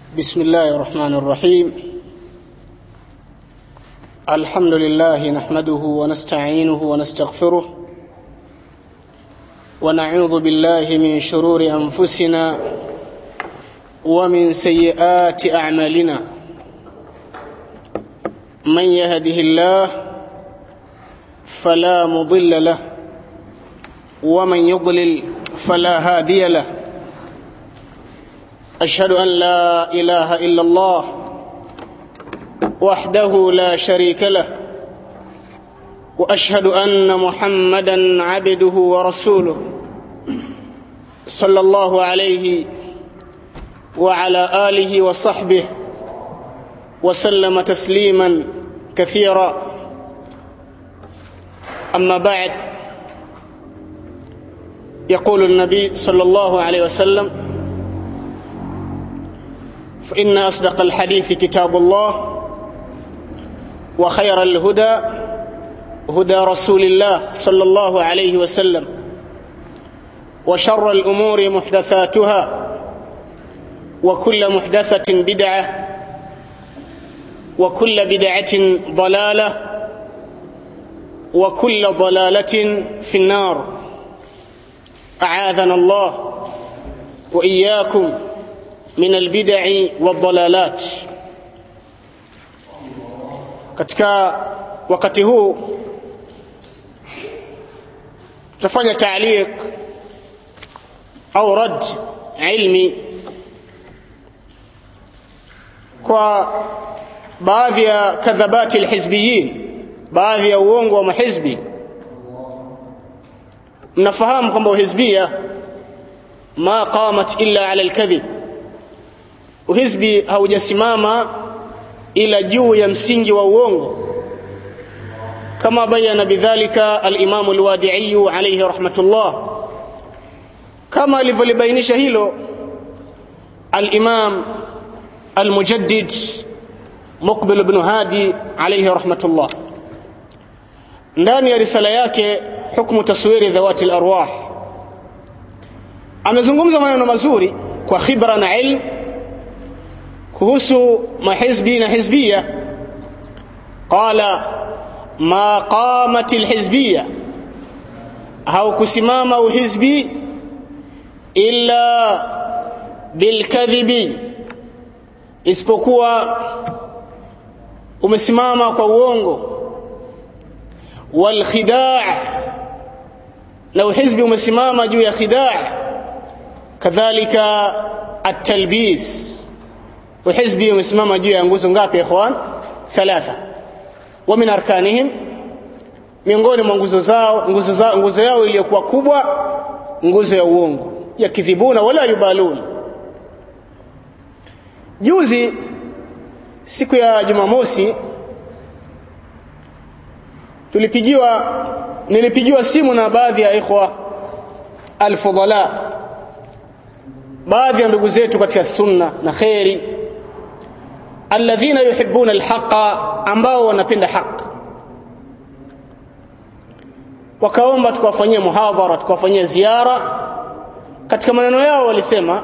بسم الله الرحمن الرحيم الحمد لله نحمده ونستعينه ونستغفره ونعوذ بالله من شرور انفسنا ومن سيئات اعمالنا من يهده الله فلا مضل له ومن يضلل فلا هادي له اشهد ان لا اله الا الله وحده لا شريك له واشهد ان محمدا عبده ورسوله صلى الله عليه وعلى اله وصحبه وسلم تسليما كثيرا اما بعد يقول النبي صلى الله عليه وسلم فإن أصدق الحديث كتاب الله وخير الهدى هدى رسول الله صلى الله عليه وسلم وشر الأمور محدثاتها وكل محدثة بدعة وكل بدعة ضلالة وكل ضلالة في النار أعاذنا الله وإياكم min albid'i wadhalalat katika wakati huu tutafanya taaliq au rad ilmi kwa baadhi ya kadhabati alhizbiyin baadhi ya uongo wa mahizbi mnafahamu kwamba uhizbia ma qamat illa ala alkadhib uhizbi haujasimama ila juu ya msingi wa uongo kama bayana bidhalika al-Imam al-Wadi'i alayhi rahmatullah kama alivyolibainisha hilo al-Imam al-Mujaddid Muqbil ibn Hadi alayhi rahmatullah ndani ya risala yake hukmu taswiri dhawati al-arwah amezungumza maneno mazuri kwa khibra na ilmu kuhusu mahizbi na hizbia qala ma qamat alhizbia haukusimama uhizbi illa bilkadhibi isipokuwa umesimama kwa uongo walkhidaa na uhizbi umesimama juu ya khidaa kadhalika at-talbis وحزبي umesimama juu ya nguzo ngapi ikhwan thalatha wa min arkanihim miongoni mwa nguzo zao nguzo zao nguzo yao iliyokuwa kubwa nguzo ya uongo yakidhibuna wala yubalun juzi siku ya jumamosi tulipigiwa nilipigiwa simu na baadhi ya ikhwa alfudala baadhi ya ndugu zetu katika sunna na khairi alladhina yuhibbuna alhaqa ambao wanapenda haki wakaomba tukawafanyia muhadhara tukawafanyia ziara katika maneno yao walisema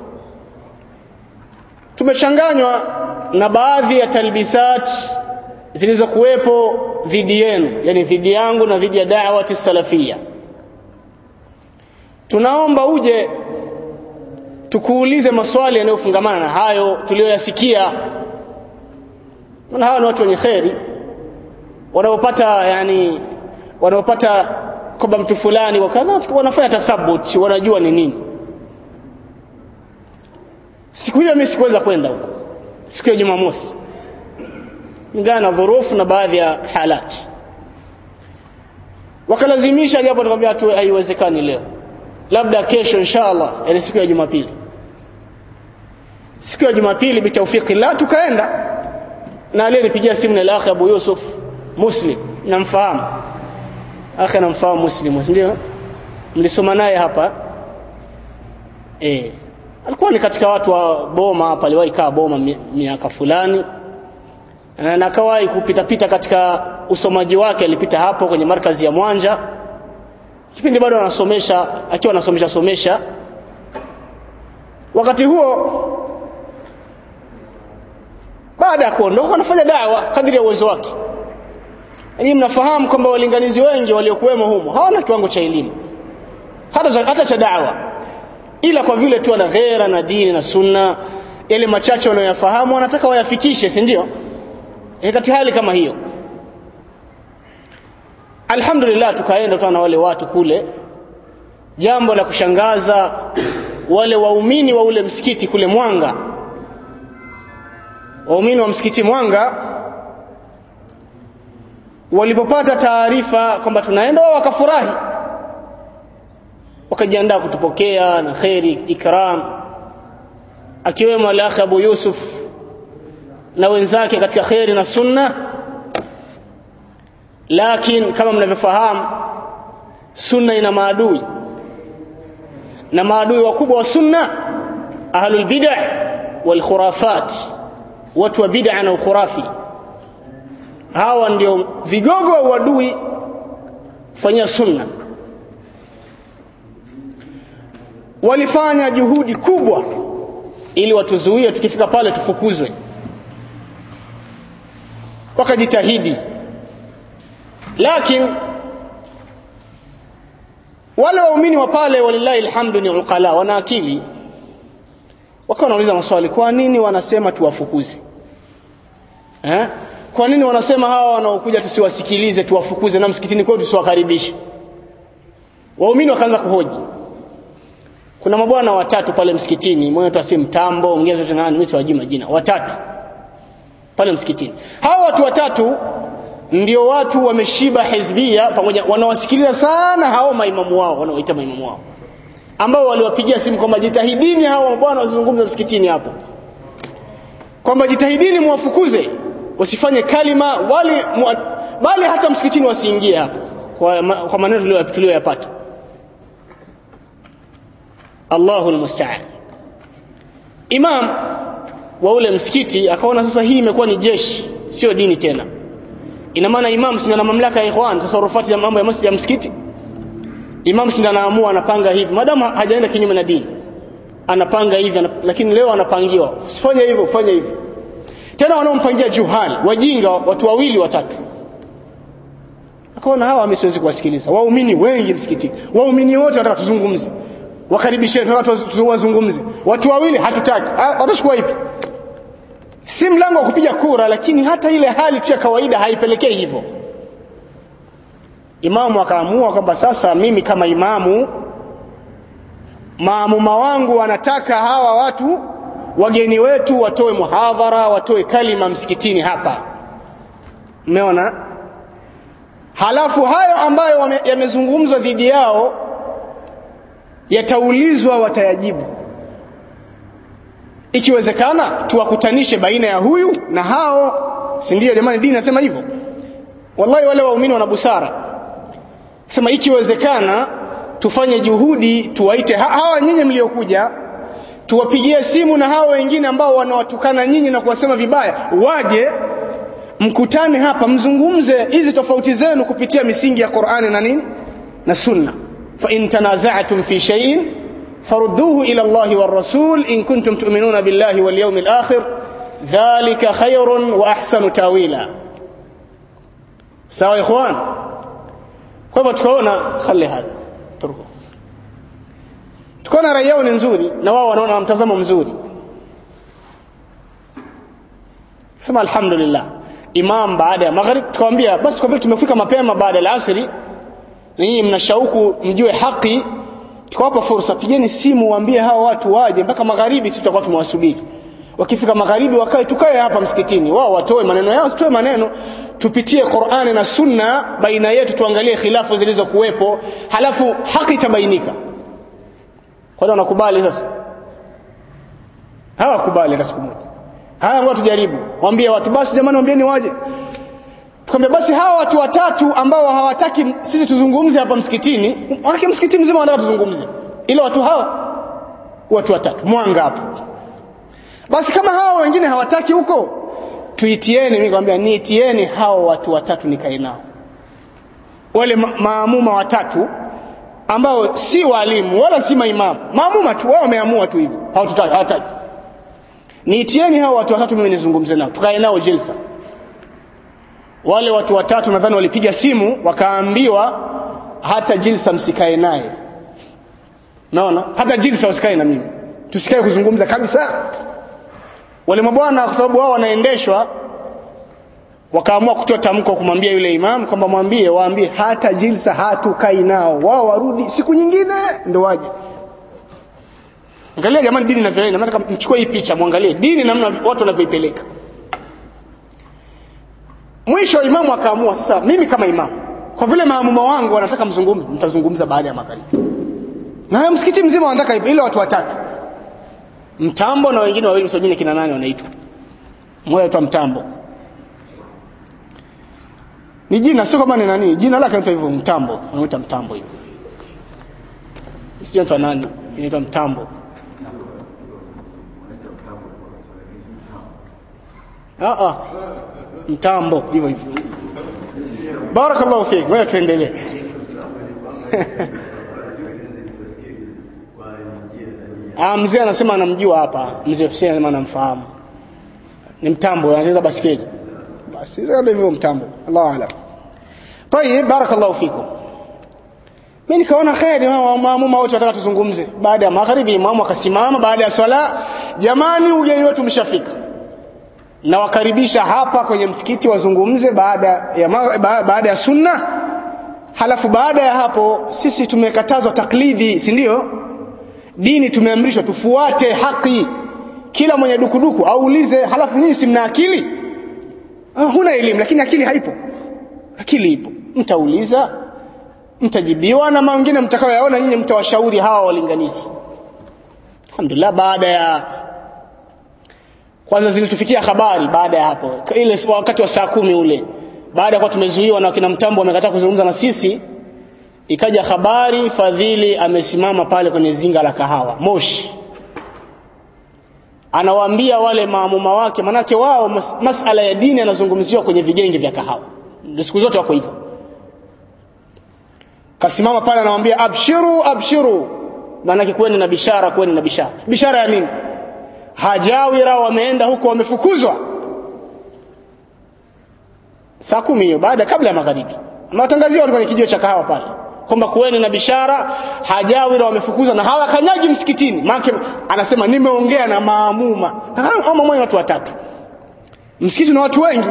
tumechanganywa na baadhi ya talbisat zilizokuwepo dhidi yenu yani dhidi yangu na dhidi ya da'wati salafia tunaomba uje tukuulize maswali yanayofungamana na hayo tuliyoyasikia maana hawa ni watu wenye kheri wanaopata yani wanaopata kwamba mtu fulani wakadha wanafanya tathabut wanajua ni nini siku hiyo mimi sikuweza kwenda huko siku ya Jumamosi ingana na dhurufu na baadhi ya halati wakalazimisha japo tukamwambia tu haiwezekani leo labda kesho inshallah yani siku ya Jumapili siku ya Jumapili bitawfiki la tukaenda na aliyenipigia simu ni akhi Abu Yusuf Muslim namfahamu akhi namfahamu Muslim ndio mlisoma naye hapa eh alikuwa ni katika watu wa Boma hapa aliwahi kaa Boma miaka fulani na akawahi kupita pita katika usomaji wake alipita hapo kwenye markazi ya Mwanja kipindi bado anasomesha akiwa anasomesha somesha wakati huo baada ya kuondoka anafanya dawa kadri ya uwezo wake Ninyi mnafahamu kwamba walinganizi wengi waliokuwemo humo hawana kiwango cha elimu hata, hata cha dawa, ila kwa vile tu ana ghera na dini na sunna, yale machache wanayoyafahamu wanataka wayafikishe, si ndio? E, katika hali kama hiyo, alhamdulillah, tukaenda tuna wale watu kule. Jambo la kushangaza, wale waumini wa ule msikiti kule Mwanga, waumini wa msikiti Mwanga walipopata taarifa kwamba tunaenda wao wakafurahi wakajiandaa kutupokea na kheri ikram akiwemo alakhi Abu Yusuf na wenzake katika kheri na sunna lakini kama mnavyofahamu sunna ina maadui na maadui wakubwa wa sunna ahlul bid'ah wal khurafat watu wa bid'a na ukhurafi hawa ndio vigogo wa uadui fanyia sunna walifanya juhudi kubwa ili watuzuie tukifika pale tufukuzwe wakajitahidi lakini wale waumini wa pale walillahi alhamdu ni uqala wana akili wakawa wanauliza maswali kwa nini wanasema tuwafukuze eh? kwa nini wanasema hawa wanaokuja tusiwasikilize tuwafukuze na msikitini kwetu tusiwakaribishe waumini wakaanza kuhoji kuna mabwana watatu pale msikitini mmoja tu asi mtambo mwingine zote nani mimi siwajui majina watatu pale msikitini hawa watu watatu ndio watu wameshiba hizbia pamoja wanawasikiliza sana hao maimamu wao wanaoita maimamu wao ambao waliwapigia simu kwamba jitahidini hao mabwana wasizungumze msikitini hapo kwamba jitahidini muwafukuze wasifanye kalima wali mua, bali hata msikitini wasiingie hapo kwa, ma, kwa maneno tuliyoyapata Allahu almusta'an Imam wa ule msikiti akaona sasa hii imekuwa ni jeshi sio dini tena ina maana imam si na mamlaka ya ikhwan tasarufati ya mambo ya masjid ya msikiti imam si anaamua anapanga hivi madamu hajaenda kinyume na dini anapanga hivi anap, lakini leo anapangiwa usifanye hivyo ufanye hivi tena wanaompangia juhali wajinga watu wawili watatu akaona hawa mimi siwezi kuwasikiliza waumini wengi msikitini waumini wote wanataka tuzungumze wakaribisheni watu wazungumze watu wawili hatutaki watachukua ipi si mlango wa kupiga kura lakini hata ile hali tu ya kawaida haipelekei hivyo imamu akaamua kwamba sasa mimi kama imamu maamuma wangu wanataka hawa watu wageni wetu watoe muhadhara watoe kalima msikitini hapa mmeona halafu hayo ambayo yamezungumzwa dhidi yao yataulizwa watayajibu ikiwezekana tuwakutanishe baina ya huyu na hao si ndio jamani dini nasema hivyo wallahi wale waumini wana busara sema ikiwezekana tufanye juhudi tuwaite ha hawa nyinyi mliokuja tuwapigie simu na hao wengine ambao wanawatukana nyinyi na kuwasema vibaya waje mkutane hapa mzungumze hizi tofauti zenu kupitia misingi ya Qur'ani na nini na sunna fa in tanaza'tum fi shay'in farudduhu ila Allah war rasul in kuntum tu'minuna billahi wal yawmil akhir dhalika khayrun wa ahsanu tawila sawa ikhwan kwa hivyo tukaona khali hadha turko tukaona rai yao ni nzuri na wao wanaona mtazamo mzuri sema alhamdulillah imam baada ya maghrib tukamwambia basi kwa vile tumefika mapema baada ya asri ninyi mna shauku mjue haki tukawapa fursa pigeni simu waambie hao watu waje mpaka magharibi tutakuwa tumewasubiri wakifika magharibi wakae tukae hapa msikitini wao watoe maneno yao tutoe maneno tupitie Qur'ani na Sunna baina yetu tuangalie khilafu zilizokuwepo halafu haki itabainika kwa hiyo wanakubali sasa hawakubali hata siku moja haya ngoja tujaribu waambie watu basi jamani waambieni waje tukamwambia basi hawa watu watatu ambao hawataki sisi tuzungumze hapa msikitini wake msikiti mzima wanataka tuzungumze ile watu hawa watu watatu mwanga hapo basi kama hawa wengine hawataki huko tuitieni mimi nikamwambia niitieni hao watu watatu nikae nao wale ma maamuma watatu ambao si walimu wala si maimamu maamuma tu wao wameamua tu hivyo hawatutaki hawataki niitieni hao watu watatu mimi nizungumze nao tukae nao jilsa wale watu watatu nadhani walipiga simu wakaambiwa hata jilsa msikae naye naona hata jilsa usikae na mimi tusikae kuzungumza kabisa wale mabwana kwa sababu wao wanaendeshwa wakaamua kutoa tamko kumwambia yule imam kwamba mwambie waambie hata jilsa hatukai nao wao warudi siku nyingine ndo waje angalia jamani dini inavyoenda nataka mchukue hii picha muangalie dini namna watu wanavyoipeleka mwisho imamu akaamua sasa mimi kama imamu kwa vile maamuma wangu wanataka mzungumze mtazungumza baada ya magharibi na msikiti mzima wanataka hivyo ile watu watatu mtambo na wengine wawili msojini kina nane wanaitwa mmoja aitwa mtambo ni jina sio kama ni nani jina lake anaitwa hivyo mtambo anaitwa mtambo hivyo sio nani inaitwa mtambo ah ah mtambo hivyo hivyo barakallahu fik wewe tuendelee ah mzee anasema anamjua hapa mzee Hussein anasema anamfahamu ni mtambo anacheza basketi basi ndio hivyo mtambo Allahu aalam طيب بارك الله فيكم mimi nikaona kheri maamuma wote wataka tuzungumze baada ya magharibi imamu akasimama baada ya swala jamani ugeni wetu mshafika na wakaribisha hapa kwenye msikiti wazungumze baada ya baada ya sunna halafu baada ya hapo sisi tumekatazwa taklidi si ndio dini tumeamrishwa tufuate haki kila mwenye dukuduku aulize halafu nyinyi si mna akili huna elimu lakini akili haipo akili ipo mtauliza mtajibiwa na mengine mtakayoyaona nyinyi mtawashauri hawa walinganizi alhamdulillah baada ya kwanza zilitufikia habari baada ya hapo ile wakati wa saa kumi ule baada ya kuwa tumezuiwa na kina mtambo wamekataa kuzungumza na sisi ikaja habari fadhili amesimama pale kwenye zinga la kahawa moshi anawaambia wale maamuma wake manake wao mas, masala ya dini yanazungumziwa kwenye vigenge vya kahawa ndio siku zote wako hivyo kasimama pale anawaambia abshiru abshiru maanake kweni na bishara kweni na bishara bishara ya nini hajawira wameenda huko wamefukuzwa saa kumi hiyo baada kabla ya magharibi amewatangazia watu kwenye kijio cha kahawa pale kwamba kuweni na bishara hajawira wamefukuzwa na hawakanyagi msikitini maana anasema nimeongea na maamuma na maamuma watu watatu msikiti na watu wengi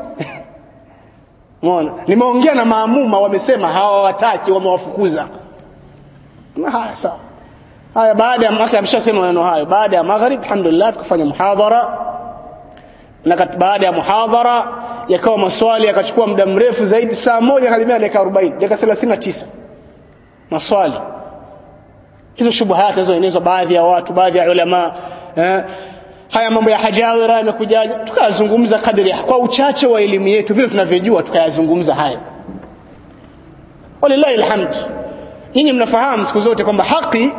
Umeona? Nimeongea na maamuma wamesema hawawataki wamewafukuza. Na haya sawa. Haya baada ya mwaka ameshasema maneno hayo. Baada ya maghrib alhamdulillah tukafanya muhadhara. Na baada ya muhadhara yakawa maswali yakachukua muda mrefu zaidi saa moja kalimia dakika 40, dakika 39. Maswali. Hizo shubuhati zilizoenezwa baadhi ya watu, baadhi ya ulama eh, haya mambo ya hajawira yamekujaje tukayazungumza kadri kwa uchache wa elimu yetu vile tunavyojua tukayazungumza hayo walillahi alhamd nyinyi mnafahamu siku zote kwamba haki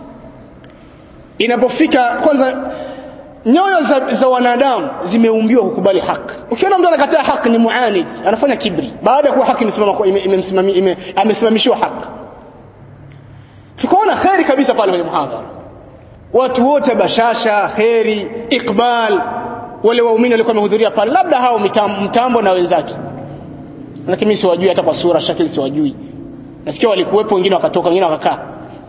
inapofika kwanza nyoyo za, za wanadamu zimeumbiwa kukubali haki ukiona mtu anakataa haki ni muanid anafanya kibri baada ya kuwa haki imesimama ime, ime, amesimamishiwa haki tukaona kheri kabisa pale kwenye muhadhara watu wote bashasha kheri iqbal wale waumini walikuwa wamehudhuria pale labda hao mitambo, mtambo na wenzake lakini mimi siwajui hata kwa sura shakili siwajui nasikia walikuwepo wengine wakatoka wengine wakakaa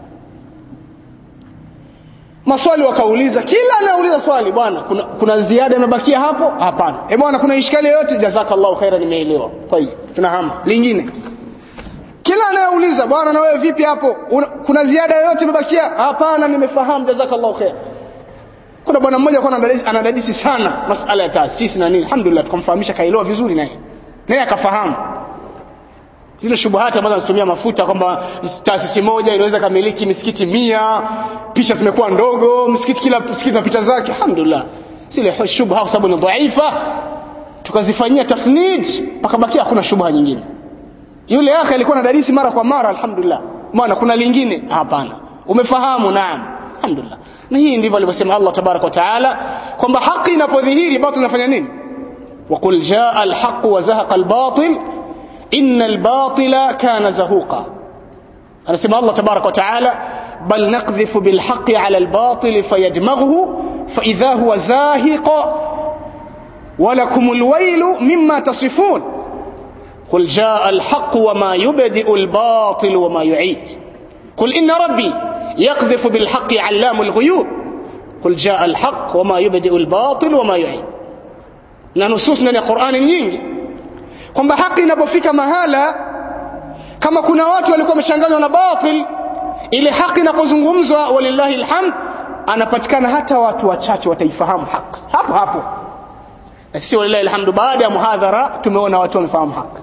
maswali wakauliza kila anauliza swali bwana kuna, kuna ziada imebakia hapo hapana e bwana kuna ishkali yoyote jazakallahu khaira nimeelewa kwa hiyo tunahama lingine kila anayeuliza bwana na wewe vipi hapo Una, kuna ziada yoyote imebakia hapana nimefahamu jazakallahu khair kuna bwana mmoja kwa anadadisi sana masala ya taasisi na nini alhamdulillah tukamfahamisha kaelewa vizuri naye naye akafahamu zile shubuhati ambazo anazitumia mafuta kwamba taasisi moja inaweza kamiliki misikiti mia picha zimekuwa ndogo msikiti kila msikiti na picha zake alhamdulillah zile shubha kwa sababu ni dhaifa tukazifanyia tafnid pakabakia hakuna shubha nyingine yule akhi alikuwa na darisi mara kwa mara alhamdulillah maana kuna lingine hapana umefahamu naam alhamdulillah na hii ndivyo alivyosema Allah tabarak wa taala kwamba haki inapodhihiri batil inafanya nini وقل جاء الحق وزهق الباطل إن الباطل كان زهوقا أنا سمع الله تبارك وتعالى بل نقذف بالحق على الباطل فيدمغه فإذا هو زاهق ولكم الويل مما تصفون قل جاء الحق وما يبدئ الباطل وما يعيد قل إن ربي يقذف بالحق علام الغيوب قل جاء الحق وما يبدئ الباطل وما يعيد na nusus ndani ya Qur'ani nyingi kwamba haki inapofika mahala kama kuna watu walikuwa wamechanganywa na batil ile haki inapozungumzwa walillahi alhamd anapatikana hata watu wachache wataifahamu haki hapo hapo na sisi walillahi alhamdu baada ya muhadhara tumeona watu wamefahamu haki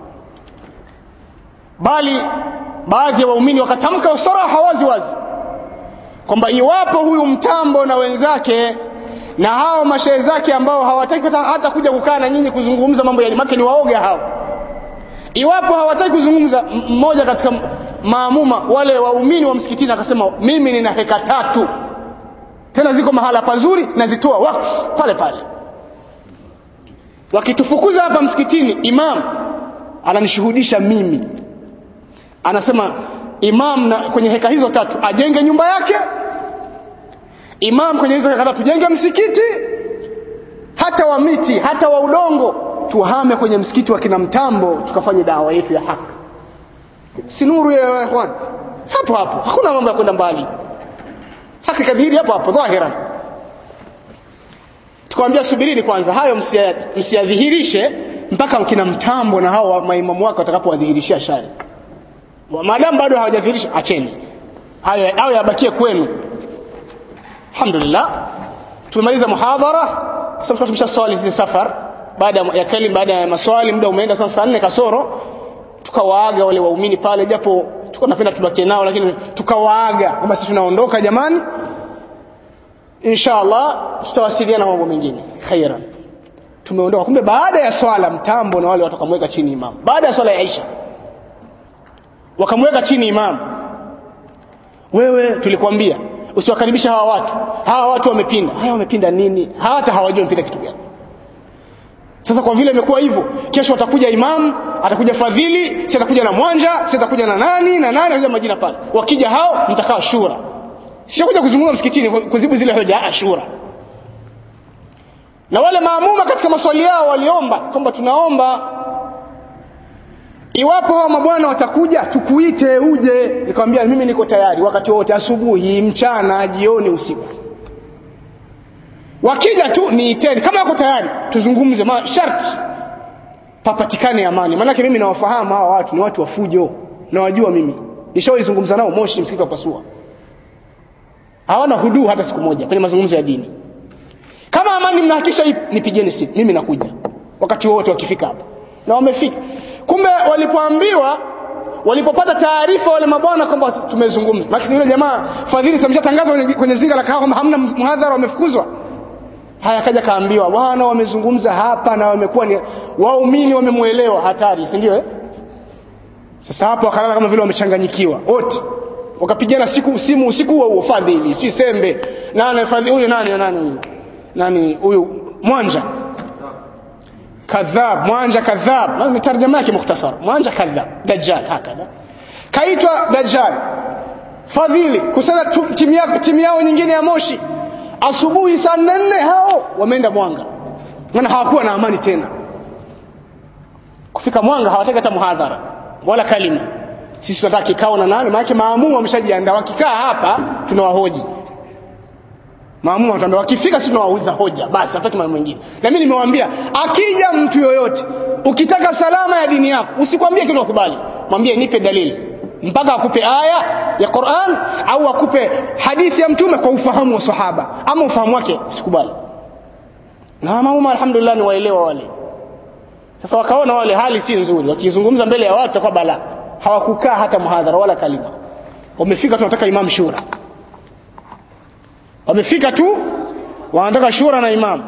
bali baadhi ya waumini wakatamka usaraha wazi wazi kwamba iwapo huyu mtambo na wenzake na hao mashehe zake ambao hawataki hata kuja kukaa na nyinyi kuzungumza mambo ya make ni waoga hao iwapo hawataki kuzungumza mmoja katika maamuma wale waumini wa msikitini akasema mimi nina heka tatu tena ziko mahala pazuri nazitoa wakfu pale pale wakitufukuza hapa msikitini imam ananishuhudisha mimi anasema imam na kwenye heka hizo tatu ajenge nyumba yake imam kwenye hizo heka tatu tujenge msikiti hata wa miti hata wa udongo tuhame kwenye msikiti wa kina mtambo tukafanye dawa yetu ya haki si nuru ya ikhwan hapo hapo hakuna mambo ya kwenda mbali haki kadhihiri hapo hapo dhahiran tukamwambia subirini kwanza hayo msiyadhihirishe mpaka kina mtambo na hao maimamu wake watakapowadhihirishia shari maadamu bado hawajadhihirisha acheni hayo hayo yabakie kwenu alhamdulillah tumemaliza muhadhara sasa tumesha swali zile safar baada ya kalim baada ya maswali muda umeenda sasa saa nne kasoro tukawaaga wale waumini pale japo tuko napenda tubakie nao lakini tukawaaga kwamba sisi tunaondoka jamani inshallah tutawasiliana mambo mengine khairan tumeondoka kumbe baada ya swala mtambo na wale watu wakamweka chini imam baada ya swala ya Aisha wakamweka chini imam wewe tulikwambia usiwakaribisha hawa watu hawa watu wamepinda haya wamepinda nini hata hawajui wamepinda kitu gani sasa kwa vile imekuwa hivyo kesho atakuja imam atakuja fadhili si atakuja na mwanja si atakuja na nani na nani atakuja majina pale wakija hao mtakaa shura sio kuja kuzungumza msikitini kuzibu zile hoja shura na wale maamuma katika maswali yao waliomba kwamba tunaomba iwapo hao mabwana watakuja tukuite uje nikamwambia mimi niko tayari wakati wote asubuhi mchana jioni usiku wakija tu niiteni kama wako tayari tuzungumze masharti papatikane amani maanake mimi nawafahamu hawa watu ni watu wa fujo nawajua mimi nishawaizungumza nao moshi msikiti wa pasua hawana huduu hata siku moja kwenye mazungumzo ya dini kama amani mnahakisha ipo nipigeni simu mimi nakuja wakati wote wakifika hapa na wamefika kumbe walipoambiwa walipopata taarifa wale mabwana kwamba tumezungumza lakini yule jamaa fadhili sameshatangaza kwenye, kwenye zinga la kahawa kwamba hamna mhadhara wamefukuzwa haya kaja kaambiwa bwana wamezungumza hapa na wamekuwa ni waumini wamemuelewa hatari si ndio eh? sasa hapo wakalala kama vile wamechanganyikiwa wote wakapigana siku simu usiku huo huo fadhili si sembe nani fadhili huyu nani nani huyu nani huyu mwanja kadhab mwanja kadhab ni tarjama yake mukhtasar mwanja kadhab dajjal hakadha kaitwa dajjal fadhili kusana timu yako timu yao nyingine ya moshi asubuhi saa nne hao wameenda mwanga maana hawakuwa na amani tena kufika mwanga hawataki hata muhadhara wala kalima sisi tunataka kikao na nani maana maamumu wameshajiandaa wakikaa hapa tunawahoji maamumu wataambia wakifika sisi tunawauliza hoja basi hataki mambo mengine na mimi nimewaambia akija mtu yoyote ukitaka salama ya dini yako usikwambie kitu ukubali mwambie nipe dalili mpaka akupe aya ya Qur'an au akupe hadithi ya mtume kwa ufahamu wa sahaba ama ufahamu wake sikubali na maamuma alhamdulillah ni waelewa wale sasa wakaona wale hali si nzuri wakizungumza mbele ya watu itakuwa bala hawakukaa hata muhadhara wala kalima wamefika tunataka imam shura wamefika tu wanataka shura na imam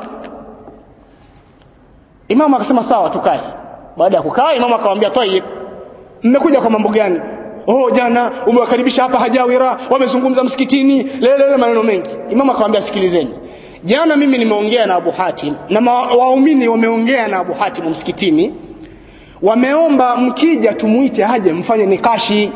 imam akasema sawa tukae baada ya kukaa imam akamwambia tayib mmekuja kwa mambo gani oh jana umewakaribisha hapa hajawira wamezungumza msikitini lelele maneno mengi imam akamwambia sikilizeni jana mimi nimeongea na Abu Hatim na waumini wameongea na Abu Hatim msikitini wameomba mkija tumuite aje mfanye nikashi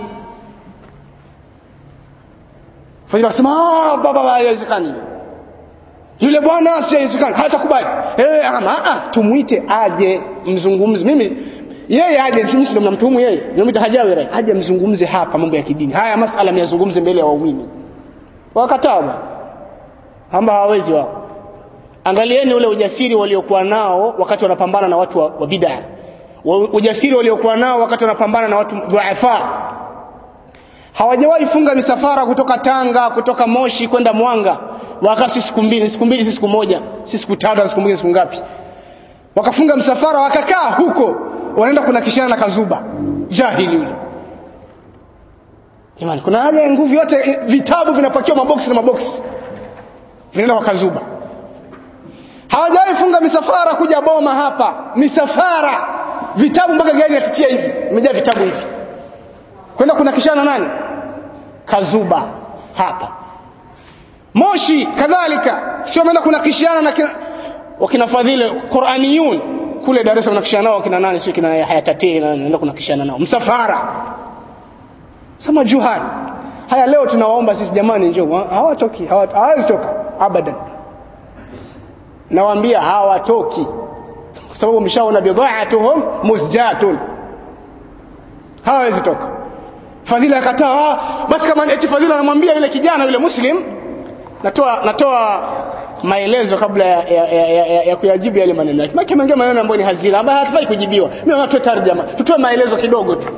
Fadhila akasema ah baba haiwezekani yule bwana asiyezikana hatakubali eh ama ah tumuite aje mzungumze mimi yeye aje sisi ndio mnamtuhumu yeye tunamwita hajawi aje mzungumze hapa mambo ya kidini haya masala myazungumze mbele ya waumini wakataa hamba hawawezi wao angalieni ule ujasiri waliokuwa nao wakati wanapambana na watu wa, wa bid'a ujasiri waliokuwa nao wakati wanapambana na watu dhuafa hawajawahi funga misafara kutoka Tanga kutoka Moshi kwenda Mwanga wakasi siku mbili siku mbili siku moja si siku tatu siku mbili siku ngapi wakafunga msafara wakakaa huko wanaenda kunakishana na kazuba jahili yule Jamani kuna haja ya nguvu yote vitabu vinapakiwa maboksi na maboksi vinaenda kwa kazuba hawajawahi funga misafara kuja boma hapa misafara vitabu mpaka gari natitia hivi imejaa vitabu hivi kwenda kunakishana nani kazuba hapa moshi kadhalika sio wameenda kunakishiana na kina, wakina fadhile quraniyun kule Dar es Salaam nakishana nao kina nani sio kina hayatatii naenda kunakishana nao msafara sama juhani haya leo tunawaomba sisi jamani njoo hawatoki hawawezi toka abadan nawaambia hawatoki kwa sababu mshaona bidhaatuhum musjatun hawawezi toka fadhila akataa basi kama eti fadhila anamwambia yule kijana yule muslim natoa natoa maelezo kabla ya, ya, ya, ya, ya, ya kuyajibu yale maneno yake maana ameongea maneno ambayo ni hazina ambayo hatufai kujibiwa mimi naona tuwe tarjama tutoe maelezo kidogo tu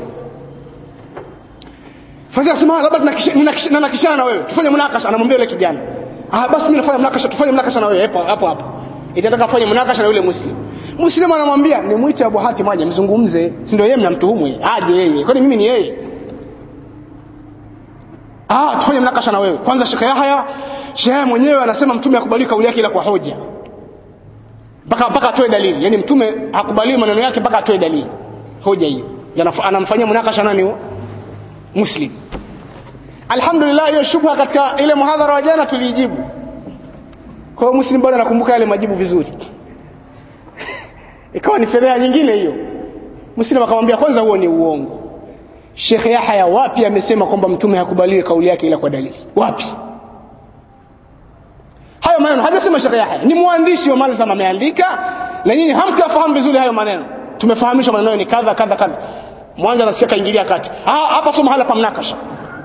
fadhila sema labda tunakishana na wewe tufanye munakasha anamwambia yule kijana ah basi mimi nafanya munakasha tufanye munakasha na wewe hapo hapo hapo itataka afanye munakasha na yule muslim muslim anamwambia nimwite Abu Hatim aje mzungumze si ndio yeye mnamtuhumu yeye aje yeye kwani mimi ni yeye ah tufanye mnakasha na wewe kwanza Sheikh Yahya Sheikh mwenyewe anasema mtume hakubali kauli yake ila kwa hoja mpaka mpaka atoe dalili yani mtume hakubali maneno yake mpaka atoe dalili hoja hiyo anamfanyia munakasha nani huo muslim alhamdulillah hiyo shubha katika ile muhadhara wa jana tulijibu kwa hiyo muslim bado nakumbuka yale majibu vizuri ikawa ni fedheha nyingine hiyo muslim akamwambia kwanza huo ni uongo Sheikh Yahya wapi amesema kwamba mtume hakubaliwi kauli yake ila kwa dalili wapi hayo maneno hajasema Sheikh Yahya ni mwandishi wa Malzam ameandika na nyinyi hamkafahamu vizuri hayo maneno tumefahamishwa maneno ni kadha kadha kadha mwanza nasikia kaingilia kati ah hapa sio mahala pa mnakasha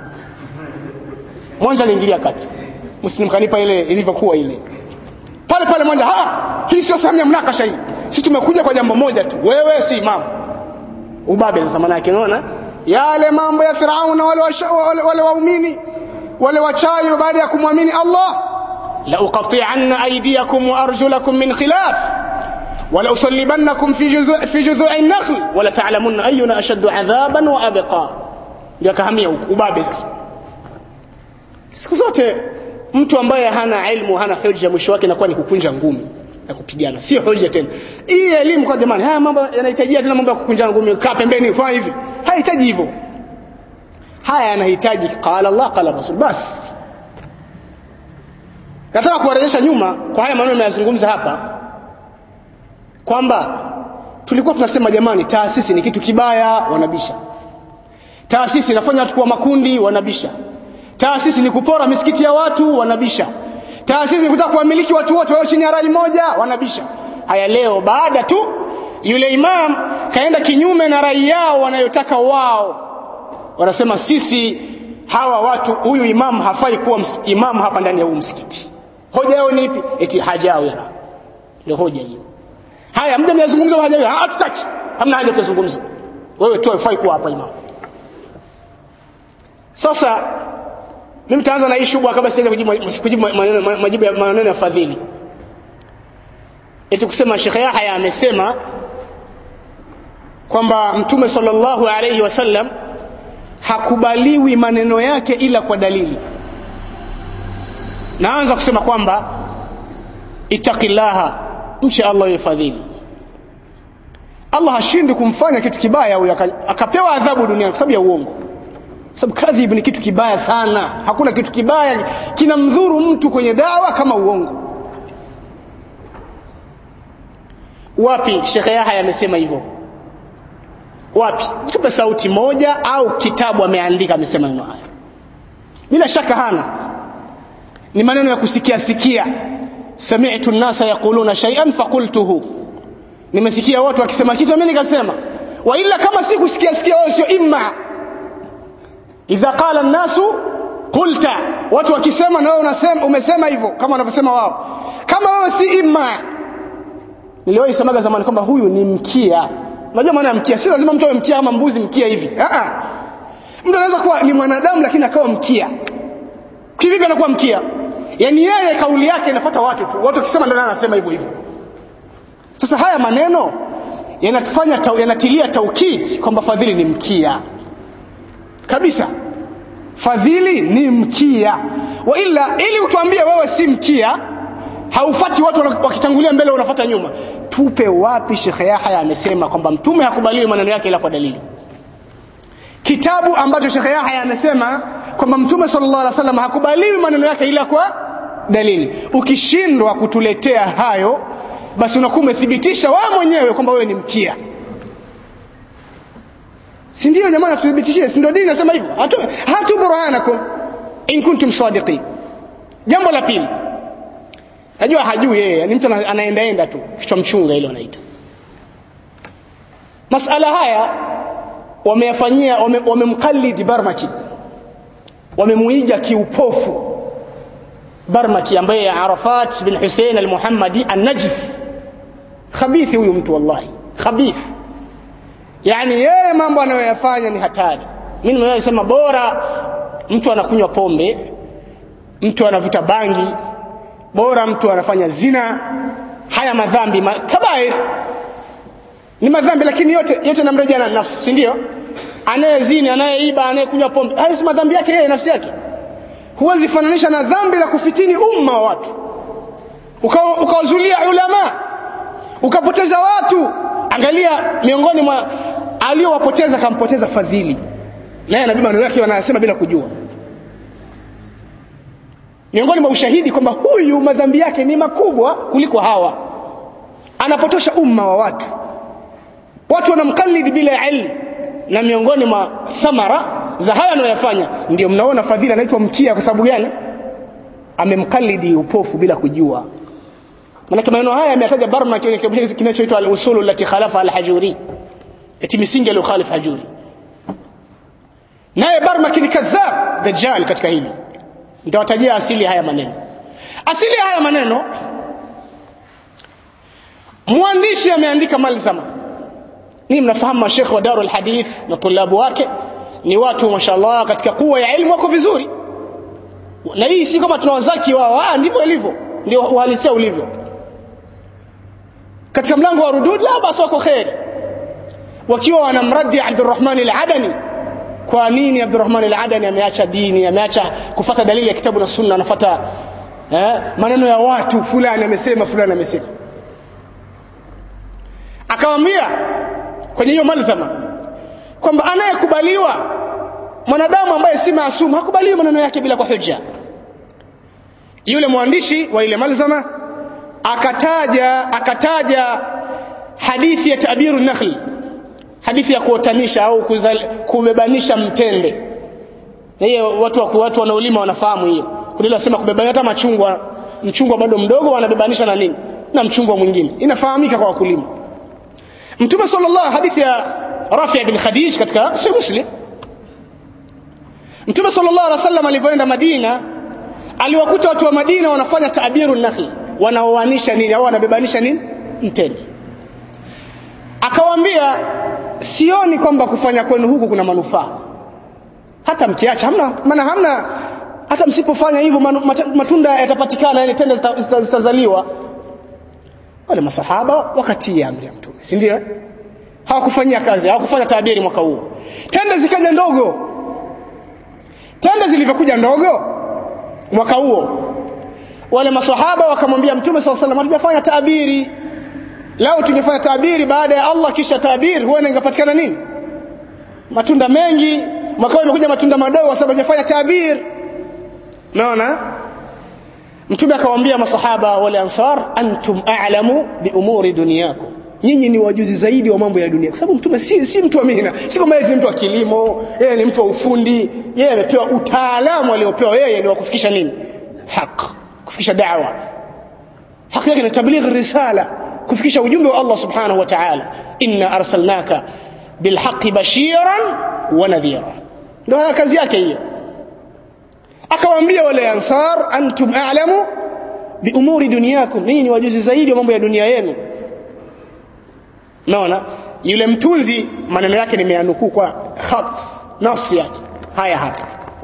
mwanza aliingilia kati muslim kanipa ile ilivyokuwa ile pale pale mwanza ah hii sio sehemu ya mnakasha hii si tumekuja kwa jambo moja tu wewe si imam ubabe sasa maana yake unaona yale mambo ya Firauna wale wale, wale waumini wale wachawi baada ya kumwamini Allah la uqati'anna aydiyakum wa arjulakum min khilaf ولا أصلبنكم في جذوع في جذوع النخل ولا تعلمن أينا أشد عذابا وأبقى ndio akahamia huko ubabe sasa siku zote mtu ambaye hana ilmu hana hoja mwisho wake inakuwa ni kukunja ngumi na kupigana sio hoja tena hii elimu kwa jamani haya mambo yanahitajia tena mambo ya kukunja ngumi kaa pembeni fanya hivi hayahitaji hivyo haya yanahitaji qala Allah qala Rasul basi nataka kuwarejesha nyuma kwa haya maneno nimeyazungumza hapa kwamba tulikuwa tunasema jamani taasisi ni kitu kibaya wanabisha taasisi inafanya watu kuwa makundi wanabisha taasisi ni kupora misikiti ya watu wanabisha taasisi ni kutaka kuwamiliki watu wote wao chini ya rai moja wanabisha haya leo baada tu yule imam kaenda kinyume na rai yao wanayotaka wao wanasema sisi hawa watu huyu imam hafai kuwa imam hapa ndani ya huu msikiti hoja yao ni ipi eti hajawira ndio hoja hiyo haya mja mnazungumza hajawira hatutaki hamna haja kuzungumza wewe tu hafai kuwa hapa imam sasa mimi nitaanza na hii shubha kabla sijaanza kujibu kujibu maneno majibu ya maneno ya fadhili eti kusema Sheikh Yahya amesema kwamba Mtume sallallahu alayhi wasallam hakubaliwi maneno yake ila kwa dalili naanza kusema kwamba ittaqillaha mche Allah yafadhili Allah hashindi kumfanya kitu kibaya huyo akapewa adhabu duniani kwa sababu ya uongo sababu kadhib ni kitu kibaya sana hakuna kitu kibaya kinamdhuru mtu kwenye dawa kama uongo wapi Sheikh Yahya amesema hivyo wapi tupe sauti moja au kitabu ameandika amesema maneno haya bila shaka hana ni maneno ya kusikia sikia sami'tu an-nasa yaquluna shay'an faqultuhu nimesikia watu wakisema kitu mimi nikasema wa illa kama sikusikia sikia wao sio imma idha qala an-nasu qulta watu wakisema na wewe unasema umesema hivyo kama wanavyosema wao kama wewe si imma niliwahi semaga zamani kwamba huyu ni mkia unajua maana ya mkia si lazima mtu awe mkia ama mbuzi mkia hivi a a mtu anaweza kuwa ni mwanadamu lakini akawa mkia kivipi anakuwa mkia yani yeye kauli yake inafuata watu tu watu wakisema ndio anasema hivyo hivyo sasa haya maneno yanatufanya tau, yanatilia taukid kwamba fadhili ni mkia kabisa fadhili ni mkia wa ila ili utuambie wewe si mkia haufati watu wakitangulia mbele unafuata nyuma tupe wapi Sheikh Yahya amesema kwamba mtume hakubaliwi maneno yake ila kwa dalili kitabu ambacho Sheikh Yahya amesema kwamba mtume sallallahu alaihi wasallam hakubaliwi maneno yake ila kwa dalili ukishindwa kutuletea hayo basi unakuwa umethibitisha wewe mwenyewe kwamba wewe ni mkia si ndio jamani tuthibitishie si ndio dini nasema hivyo hatu, hatu burhanakum in kuntum sadiqin jambo la pili najua hajui yeye ni mtu anaendaenda tu kichwa mchunga ile wanaita masala haya wameyafanyia wamemkallid wame barmaki wamemuiga kiupofu barmaki ambaye arafat bin husein almuhammadi annajis khabithi huyu mtu wallahi khabith yani yeye mambo anayoyafanya ni hatari mimi nimewahi sema bora mtu anakunywa pombe mtu anavuta bangi bora mtu anafanya zina haya madhambi ma, kabair ni madhambi lakini yote yote namrejea na nafsi si ndio anayezini anayeiba anayekunywa pombe haya si madhambi yake yeye nafsi yake huwezi fananisha na dhambi la kufitini umma wa watu ukawazulia uka ulama ukapoteza watu angalia miongoni mwa aliyowapoteza kampoteza fadhili naye nabii maneno yake wanasema bila kujua miongoni mwa ushahidi kwamba huyu madhambi yake ni makubwa kuliko hawa anapotosha umma wa watu watu wanamkalidi bila ilmu na miongoni mwa thamara za haya anayoyafanya ndio mnaona fadhila anaitwa mkia kwa sababu gani amemkalidi upofu bila kujua manake maneno haya ameyataja barma kwenye kitabu chake kinachoitwa al-usulu allati khalafa al-hajuri eti misingi aliyokhalifu hajuri naye barma ni kadhab dajjal katika hili nitawatajia asili haya maneno asili haya maneno mwandishi ameandika malzama ni mnafahamu mashekhe wa darul hadith na tulabu wake ni watu mashallah katika kuwa ya elimu wako vizuri na hii si kama tunawazaki wao ah ndivyo ilivyo ndio uhalisia ulivyo katika mlango wa rudud la basi wako khairi wakiwa wanamradi Abdurrahman al-Adani kwa nini Abdurrahman al-Adani ameacha dini ameacha kufata dalili ya kitabu na sunna anafuata eh, maneno ya watu fulani amesema fulani amesema akamwambia kwenye hiyo malzama kwamba anayekubaliwa mwanadamu ambaye si maasumu hakubaliwi maneno yake bila kwa hujja yule mwandishi wa ile malzama akataja akataja hadithi ya tabiru nakhl hadithi ya kuotanisha au kuzal, kubebanisha mtende hiyo watu wa watu wanaolima wanafahamu hiyo kuna sema kubebanisha hata machungwa mchungwa bado mdogo wanabebanisha na nini na mchungwa mwingine inafahamika kwa wakulima mtume sallallahu hadithi ya Rafi' bin Khadij katika Sahih Muslim Mtume sallallahu alaihi wasallam alivyoenda Madina aliwakuta watu wa Madina wanafanya taabiru nakhl wanaoanisha nini au wanabebanisha nini mtende akawaambia sioni kwamba kufanya kwenu huku kuna manufaa hata mkiacha hamna maana hamna hata msipofanya hivyo matunda yatapatikana yani tende zitazaliwa wale masahaba wakatia amri ya mtume si ndio hawakufanyia kazi hawakufanya tabiri mwaka huo tende zikaja ndogo tende zilivyokuja ndogo mwaka huo wale masahaba wakamwambia mtume swalla sallam hatujafanya tabiri lao tungefanya tabiri baada ya Allah kisha tabiri huenda ingepatikana nini matunda mengi mwaka huo imekuja matunda madogo kwa sababu hajafanya tabiri naona mtume akawaambia masahaba wale ansar antum a'lamu bi umuri dunyakum nyinyi ni wajuzi zaidi wa mambo ya dunia kwa sababu mtume si, si mtu wa mihna si kama yeye ni mtu wa kilimo yeye ni mtu wa ufundi yeye amepewa utaalamu aliopewa yeye ni wa kufikisha nini haq kufikisha da'wa haki yake ni tabligh risala kufikisha ujumbe wa Allah subhanahu wa ta'ala inna arsalnaka bilhaqqi bashiran wa nadhira ndio kazi yake hiyo akawaambia wale ansar antum a'lamu bi umuri dunyakum ninyi ni wajuzi zaidi wa mambo ya dunia yenu naona yule mtunzi maneno yake nimeanukuu kwa khat nasi yake haya hapa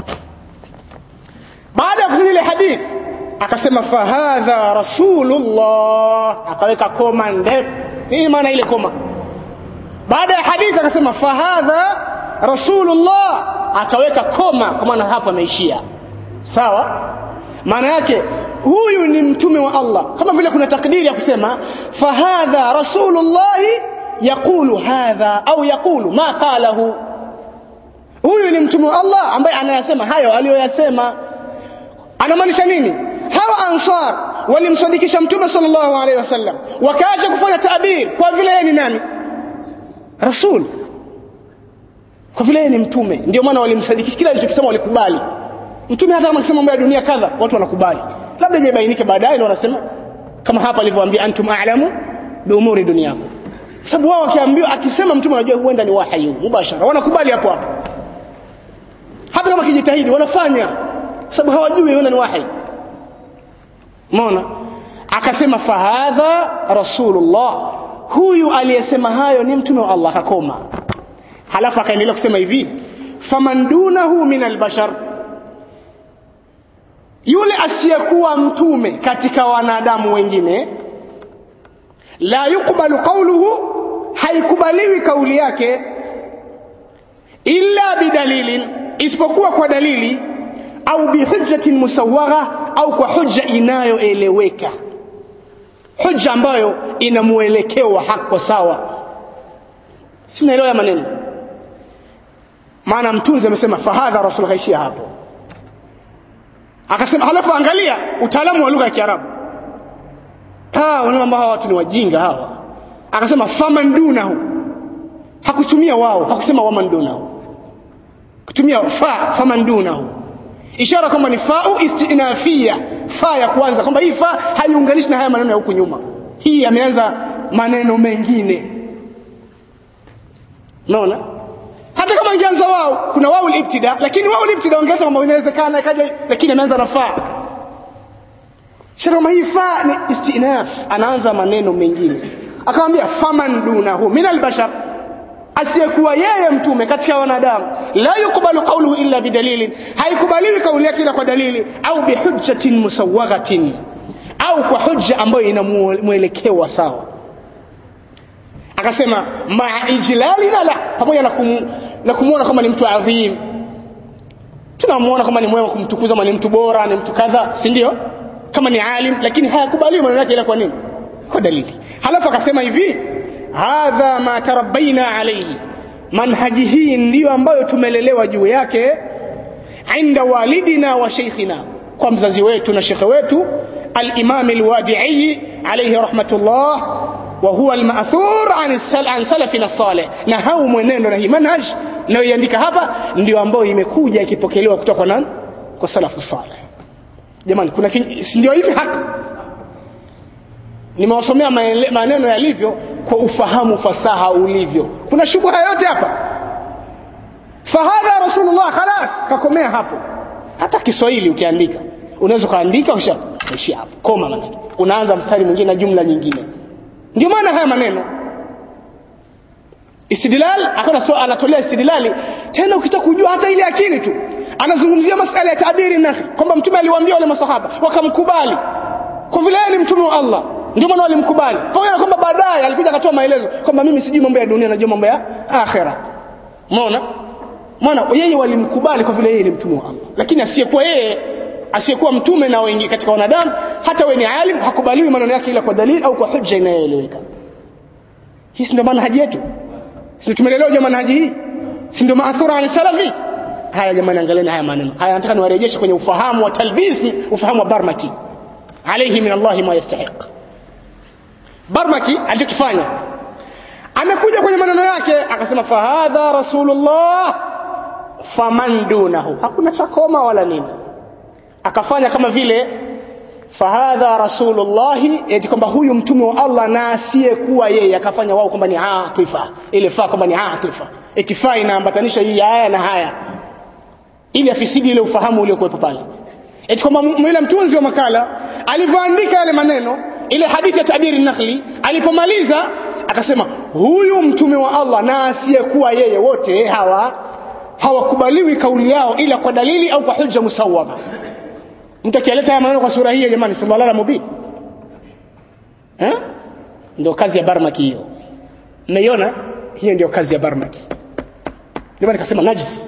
baada ya kuzile hadith akasema fahadha rasulullah akaweka koma ndefu nini maana ile koma baada ya hadithi akasema fahadha rasulullah akaweka koma kwa maana hapa ameishia sawa maana yake huyu ni mtume wa Allah kama vile kuna takdiri ya kusema fahadha rasulullah yaqulu hadha au yaqulu ma qalahu huyu ni mtume wa Allah ambaye anayasema hayo aliyoyasema anamaanisha nini hawa ansar walimsadikisha mtume sallallahu alaihi wasallam wakaacha kufanya tabir kwa vile yeye ni nani rasul kwa vile yeye ni mtume ndio maana walimsadikisha kila alichokisema walikubali mtume hata kama akisema mambo ya dunia kadha watu wanakubali labda ijabainike baadaye ndio wanasema kama hapa alivyoambia antum a'lamu bi umuri dunyakum sababu wao wakiambiwa akisema mtume anajua huenda ni wahayi mubashara wanakubali hapo hapo hata kama kijitahidi wanafanya sababu hawajui huenda ni wahayi umeona akasema fahadha rasulullah huyu aliyesema hayo ni mtume wa Allah akakoma halafu akaendelea kusema hivi faman dunahu min albashar yule asiyekuwa mtume katika wanadamu wengine la yukbalu qawluhu haikubaliwi kauli yake illa bidalilin isipokuwa kwa dalili au bihujjatin musawagha au kwa hujja inayoeleweka hujja ambayo ina mwelekeo wa haki sawa si mnaelewa maneno maana mtunzi amesema fahadha rasul kaishia hapo akasema halafu angalia utaalamu wa lugha ya Kiarabu ah wanaomba hawa watu ni wajinga hawa akasema faman dunahu hakutumia wao hakusema waman dunahu kutumia fa faman dunahu ishara kwamba ni fau istinafia fa ya kwanza kwamba hii fa haiunganishi na haya maneno ya huku nyuma hii yameanza maneno mengine naona hata kama ingeanza wao kuna wao ibtida lakini wao ibtida wangeanza kwamba inawezekana ikaja lakini ameanza na fa shara hii fa ni istinaf anaanza maneno mengine akamwambia faman dunahu min albashar asiyekuwa yeye mtume katika wanadamu la yuqbalu qawluhu illa bidalilin haikubaliwi kauli yake ila kwa dalili au bihujjatin musawwaghatin au kwa hujja ambayo ina mwelekeo wa sawa akasema ma ijlalina la pamoja na kum, na kumuona kama ni mtu adhim tunamuona kama ni mwema kumtukuza kama ni mtu bora ni mtu kadha si ndio kama ni alim lakini hayakubaliwi maneno yake ila kwa nini kwa dalili halafu akasema hivi hadha ma tarabbaina alayhi manhaji hii ndiyo ambayo tumelelewa juu yake inda walidina wa sheikhina kwa mzazi wetu na shekhe wetu al-imam al-wadi'i alayhi rahmatullah wa huwa al-ma'thur an an salafina salih na hau mwenendo na hii manhaj nayoiandika hapa ndio ambayo imekuja ikipokelewa kutoka kwa nani kwa salafu salih jamani kuna ndio hivi haki nimewasomea maneno yalivyo kwa ufahamu fasaha ulivyo kuna shubha yote hapa fahadha rasulullah khalas kakomea hapo hata kiswahili ukiandika unaweza ukaandika ushia hapo koma manake unaanza mstari mwingine na jumla nyingine ndio maana haya maneno istidlal akawa anatolea istidlali tena ukitaka kujua hata ile akili tu anazungumzia masala ya taabiri nafi kwamba mtume aliwaambia wale masahaba wakamkubali kwa vile yeye ni mtume wa Allah ndio maana walimkubali pamoja na kwamba baadaye alikuja akatoa maelezo kwamba mimi sijui mambo ya dunia najua mambo ya akhera umeona maana yeye walimkubali kwa vile yeye ni mtume wa Allah lakini asiyekuwa yeye asiyekuwa mtume na wengi katika wanadamu hata wewe ni alim hakubaliwi maneno yake ila kwa dalili au kwa hujja inayoeleweka hii ndio manhaji yetu si tumelelewa jamani manhaji hii si ndio maathura an salafi haya jamani angalieni haya maneno haya nataka niwarejeshe kwenye ufahamu wa talbis ufahamu wa barmaki alayhi min Allah ma yastahiq barmaki alichokifanya amekuja kwenye maneno yake akasema fahadha rasulullah faman dunahu hakuna chakoma wala nini akafanya kama vile fahadha rasulullahi eti kwamba huyu mtume wa Allah na asiyekuwa yeye akafanya wao kwamba ni atifa ile faa kwamba ni atifa eti faa inaambatanisha hii haya na haya ili afisidi ile ufahamu uliokuwepo pale eti kwamba yule mtunzi wa makala alivyoandika yale maneno ile hadithi ya tabiri nakhli alipomaliza akasema huyu mtume wa Allah na asiyekuwa yeye wote hawa hawakubaliwi kauli yao ila kwa dalili au kwa hujja musawama mtu akileta haya maneno kwa sura hii jamani sallallahu alaihi mubin eh ndio kazi ya barmaki hiyo mmeiona hiyo ndio kazi ya barmaki ndio nikasema najis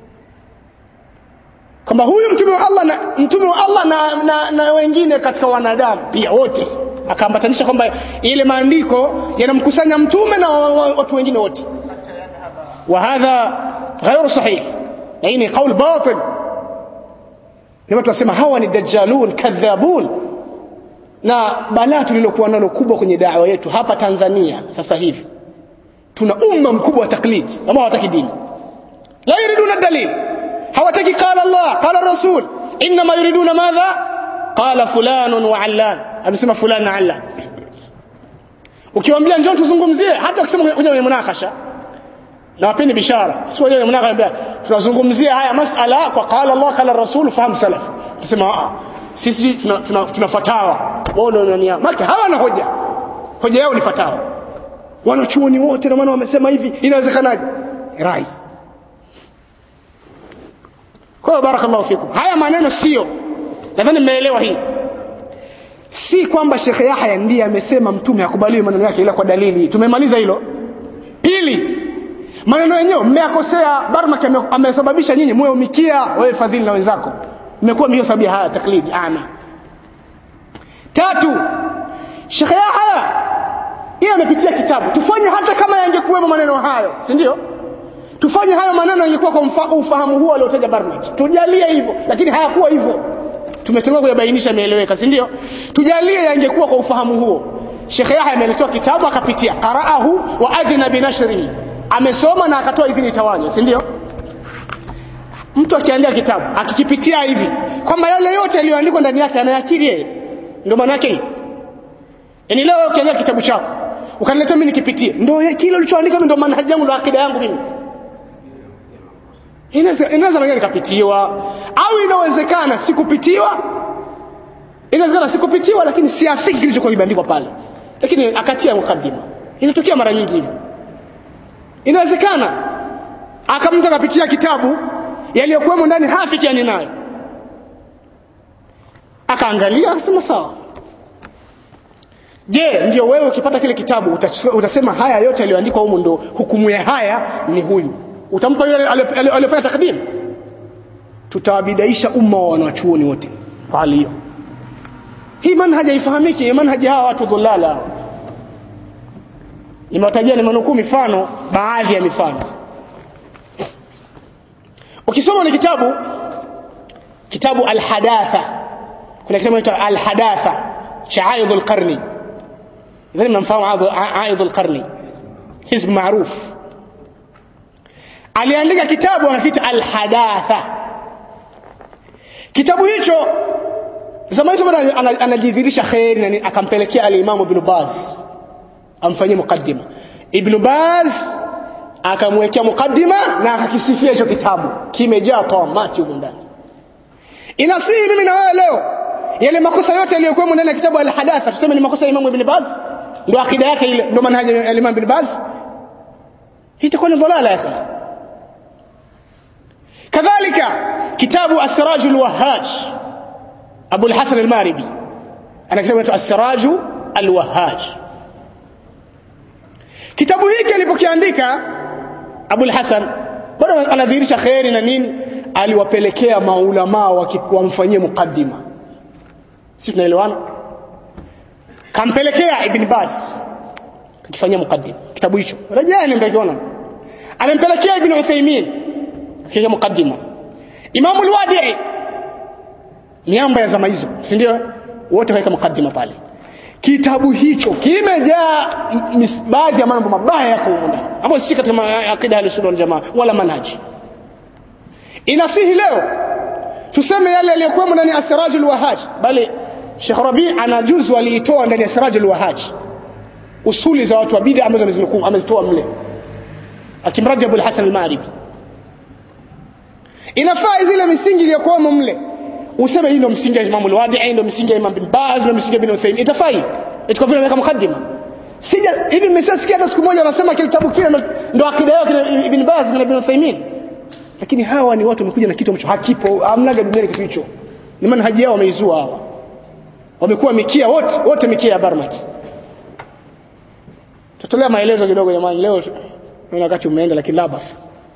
kwamba huyu mtume wa Allah na mtume wa Allah na, na, na wengine katika wanadamu pia wote akaambatanisha kwamba ile maandiko yanamkusanya mtume na watu wengine wote wa hadha ghairu sahih na hii ni qaul batil ni watu wasema hawa ni dajjalun kadhabun na balaa tulilokuwa nalo kubwa kwenye dawa yetu hapa Tanzania sasa hivi tuna umma mkubwa wa taklidi ambao hawataki dini la yuriduna dalil hawataki qala Allah qala rasul inma yuriduna madha qala fulan wa allan amesema fulan na allan ukiwaambia njoo tuzungumzie hata ukisema kuja kwenye munakasha na wapeni bishara si wale munakasha tunazungumzia haya masala kwa qala Allah qala rasul fahamu salaf tusema a sisi tuna, tuna, tuna fatawa wao ndio nani maki hawana hoja hoja yao ni fatawa wanachuoni wote na maana wamesema hivi inawezekanaje rai kwa hiyo barakallahu fikum haya maneno sio nadhani mmeelewa hii si kwamba Sheikh Yahya ndiye amesema mtume akubaliwe maneno yake ila kwa dalili tumemaliza hilo pili maneno yenyewe mmeyakosea Barmak amesababisha nyinyi mwe umikia wewe fadhili na wenzako mmekuwa mhiyo sababu haya taklidi ama tatu Sheikh Yahya yeye amepitia kitabu tufanye hata kama yangekuwemo maneno hayo si ndio tufanye hayo maneno yangekuwa kwa mfa, ufahamu huo aliotaja Barnak tujalie hivyo lakini hayakuwa hivyo tumetoka kuyabainisha imeeleweka si ndio tujalie yangekuwa kwa ufahamu huo Sheikh Yahya ameletoa kitabu akapitia qara'ahu wa adhina binashrihi amesoma na akatoa idhini tawanywe si ndio mtu akiandika kitabu akikipitia hivi kwamba yale yote yaliyoandikwa ndani yake anayakiri yeye ndio maana yake yaani leo ukiandika kitabu chako ukaniletea mimi nikipitie ndio kile ulichoandika mimi ndio manhaji yangu ndio akida yangu mimi inaweza inaweza mwenyewe nikapitiwa au inawezekana sikupitiwa inawezekana sikupitiwa lakini siafiki kilichokuwa kimeandikwa pale lakini akatia mukaddima inatokea mara nyingi hivyo inawezekana akamtu akapitia kitabu yaliyokuwemo ndani hafikiani nayo akaangalia akasema sawa je ndio wewe ukipata kile kitabu utachukua, utasema haya yote yaliyoandikwa humu ndo hukumu ya haya ni huyu utampa yule aliyofanya takdim tutawabidaisha umma wa wanachuoni wote kwa hali hiyo hii manhaji haifahamiki manhaji hawa watu dhulala nimewatajia nimenukuu mifano baadhi ya mifano ukisoma ni kitabu kitabu alhadatha kuna kitabu kinaitwa alhadatha cha aidh alqarni idhani mnamfahamu aidh alqarni hizb maruf aliandika kitabu anakiita alhadatha kitabu hicho zama hizo bado anajidhihirisha kheri na akampelekea alimamu ibn Baz amfanyie mukaddima ibn Baz akamwekea mukaddima na akakisifia hicho kitabu kimejaa tawamati huko ndani inasihi mimi na wewe leo yale makosa yote yaliyokuwa ndani ya kitabu al-hadatha tuseme ni makosa ya Imam Ibn Baz ndio akida yake ile ndio manhaji ya Imam Ibn Baz hii itakuwa ni dhalala ya kadhalika kitabu As-Siraj al-Wahhaj Abu al-Hasan al-Maribi ana kitabu kinaitwa As-Siraj al-Wahhaj kitabu hiki alipokiandika Abu al-Hasan bado anadhihirisha khairi na nini aliwapelekea maulama wamfanyie mukaddima si tunaelewana kampelekea ibn Baz akifanyia mukaddima kitabu hicho rejeni mtakiona amempelekea ibn Uthaymeen akifanyia mukaddima Imam al-Wadi'i miamba ya zama hizo si ndio wote waweka mukaddima pale kitabu hicho kimejaa baadhi ya mambo mabaya yako huko ndani ambayo si katika akida ya sunna wal jamaa wala manhaji inasihi leo tuseme yale yaliyokuwa ndani ya asrajul wahaj bali Sheikh Rabi ana juzu aliitoa ndani ya Sirajul Wahaj usuli za watu wa bid'a ambazo amezinukuu amezitoa mle akimraji Abul Hasan al-Maghribi inafaa zile misingi iliyokuwamo mle useme hii ndio msingi wa Imam al-Wadi'i ndio msingi wa Imam bin Baz ndio msingi wa Ibn Uthaymeen itafaa itakuwa vile ameweka mukaddima sija hivi mmesikia hata siku moja wanasema kile kitabu kile ndo akida yao kile Ibn Baz na Ibn Uthaymeen lakini hawa ni watu wamekuja na kitu ambacho hakipo hamnaga duniani kitu hicho ni manhaji yao wameizua hawa wamekuwa mikia wote wote mikia ya Barmaki tutolea maelezo kidogo jamani leo naona wakati umeenda lakini la basi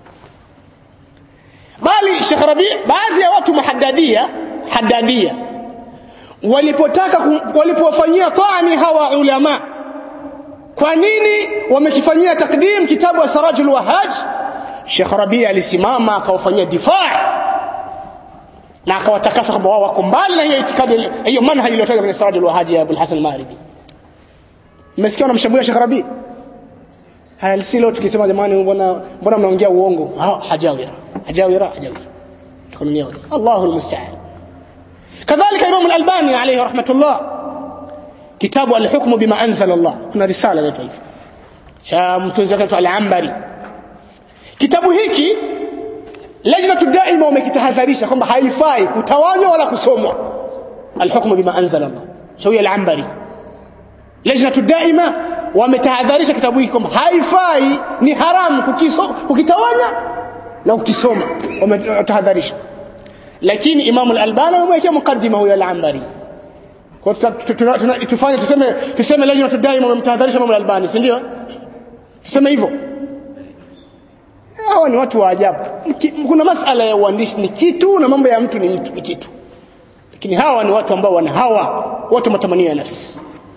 bali Sheikh Rabi baadhi ya watu mahaddadia haddadia walipotaka walipowafanyia taani hawa ulama kwa nini wamekifanyia takdim kitabu wa Sarajul Wahaj Sheikh Rabi alisimama akawafanyia difaa na akawatakasa kwamba wao wako mbali na hiyo itikadi hiyo manhaji iliyotoka kwenye Sarajul Wahaj ya Abul Hasan al-Maghribi mmesikia wanamshambulia Sheikh Rabi haya si leo tukisema jamani mbona mbona mnaongea uongo hajawira hajawira hajawira tukamnia Allahu almusta'an kadhalika Imam al-Albani alayhi rahmatullah kitabu al-hukm bima anzala Allah kuna risala inaitwa hivyo cha mtunzi wake al-Ambari kitabu hiki lajnatu daima wamekitahadharisha kwamba haifai kutawanywa wala kusomwa al-hukm bima anzala Allah shawi al-Ambari lajnatu daima wametahadharisha kitabu hiki kwamba haifai ni haramu kukiso, kukitawanya na kukisoma wametahadharisha lakini Imam al-Albani amewekea mukaddima huyo al-Ambari kwa tufanye tuseme tuseme lajnatu daima wamemtahadharisha Imam al-Albani si ndio tuseme hivyo hawa ni watu wa ajabu kuna masala ya uandishi ni kitu na mambo ya mtu ni mtu ni kitu lakini hawa ni watu ambao wana hawa watu matamanio ya nafsi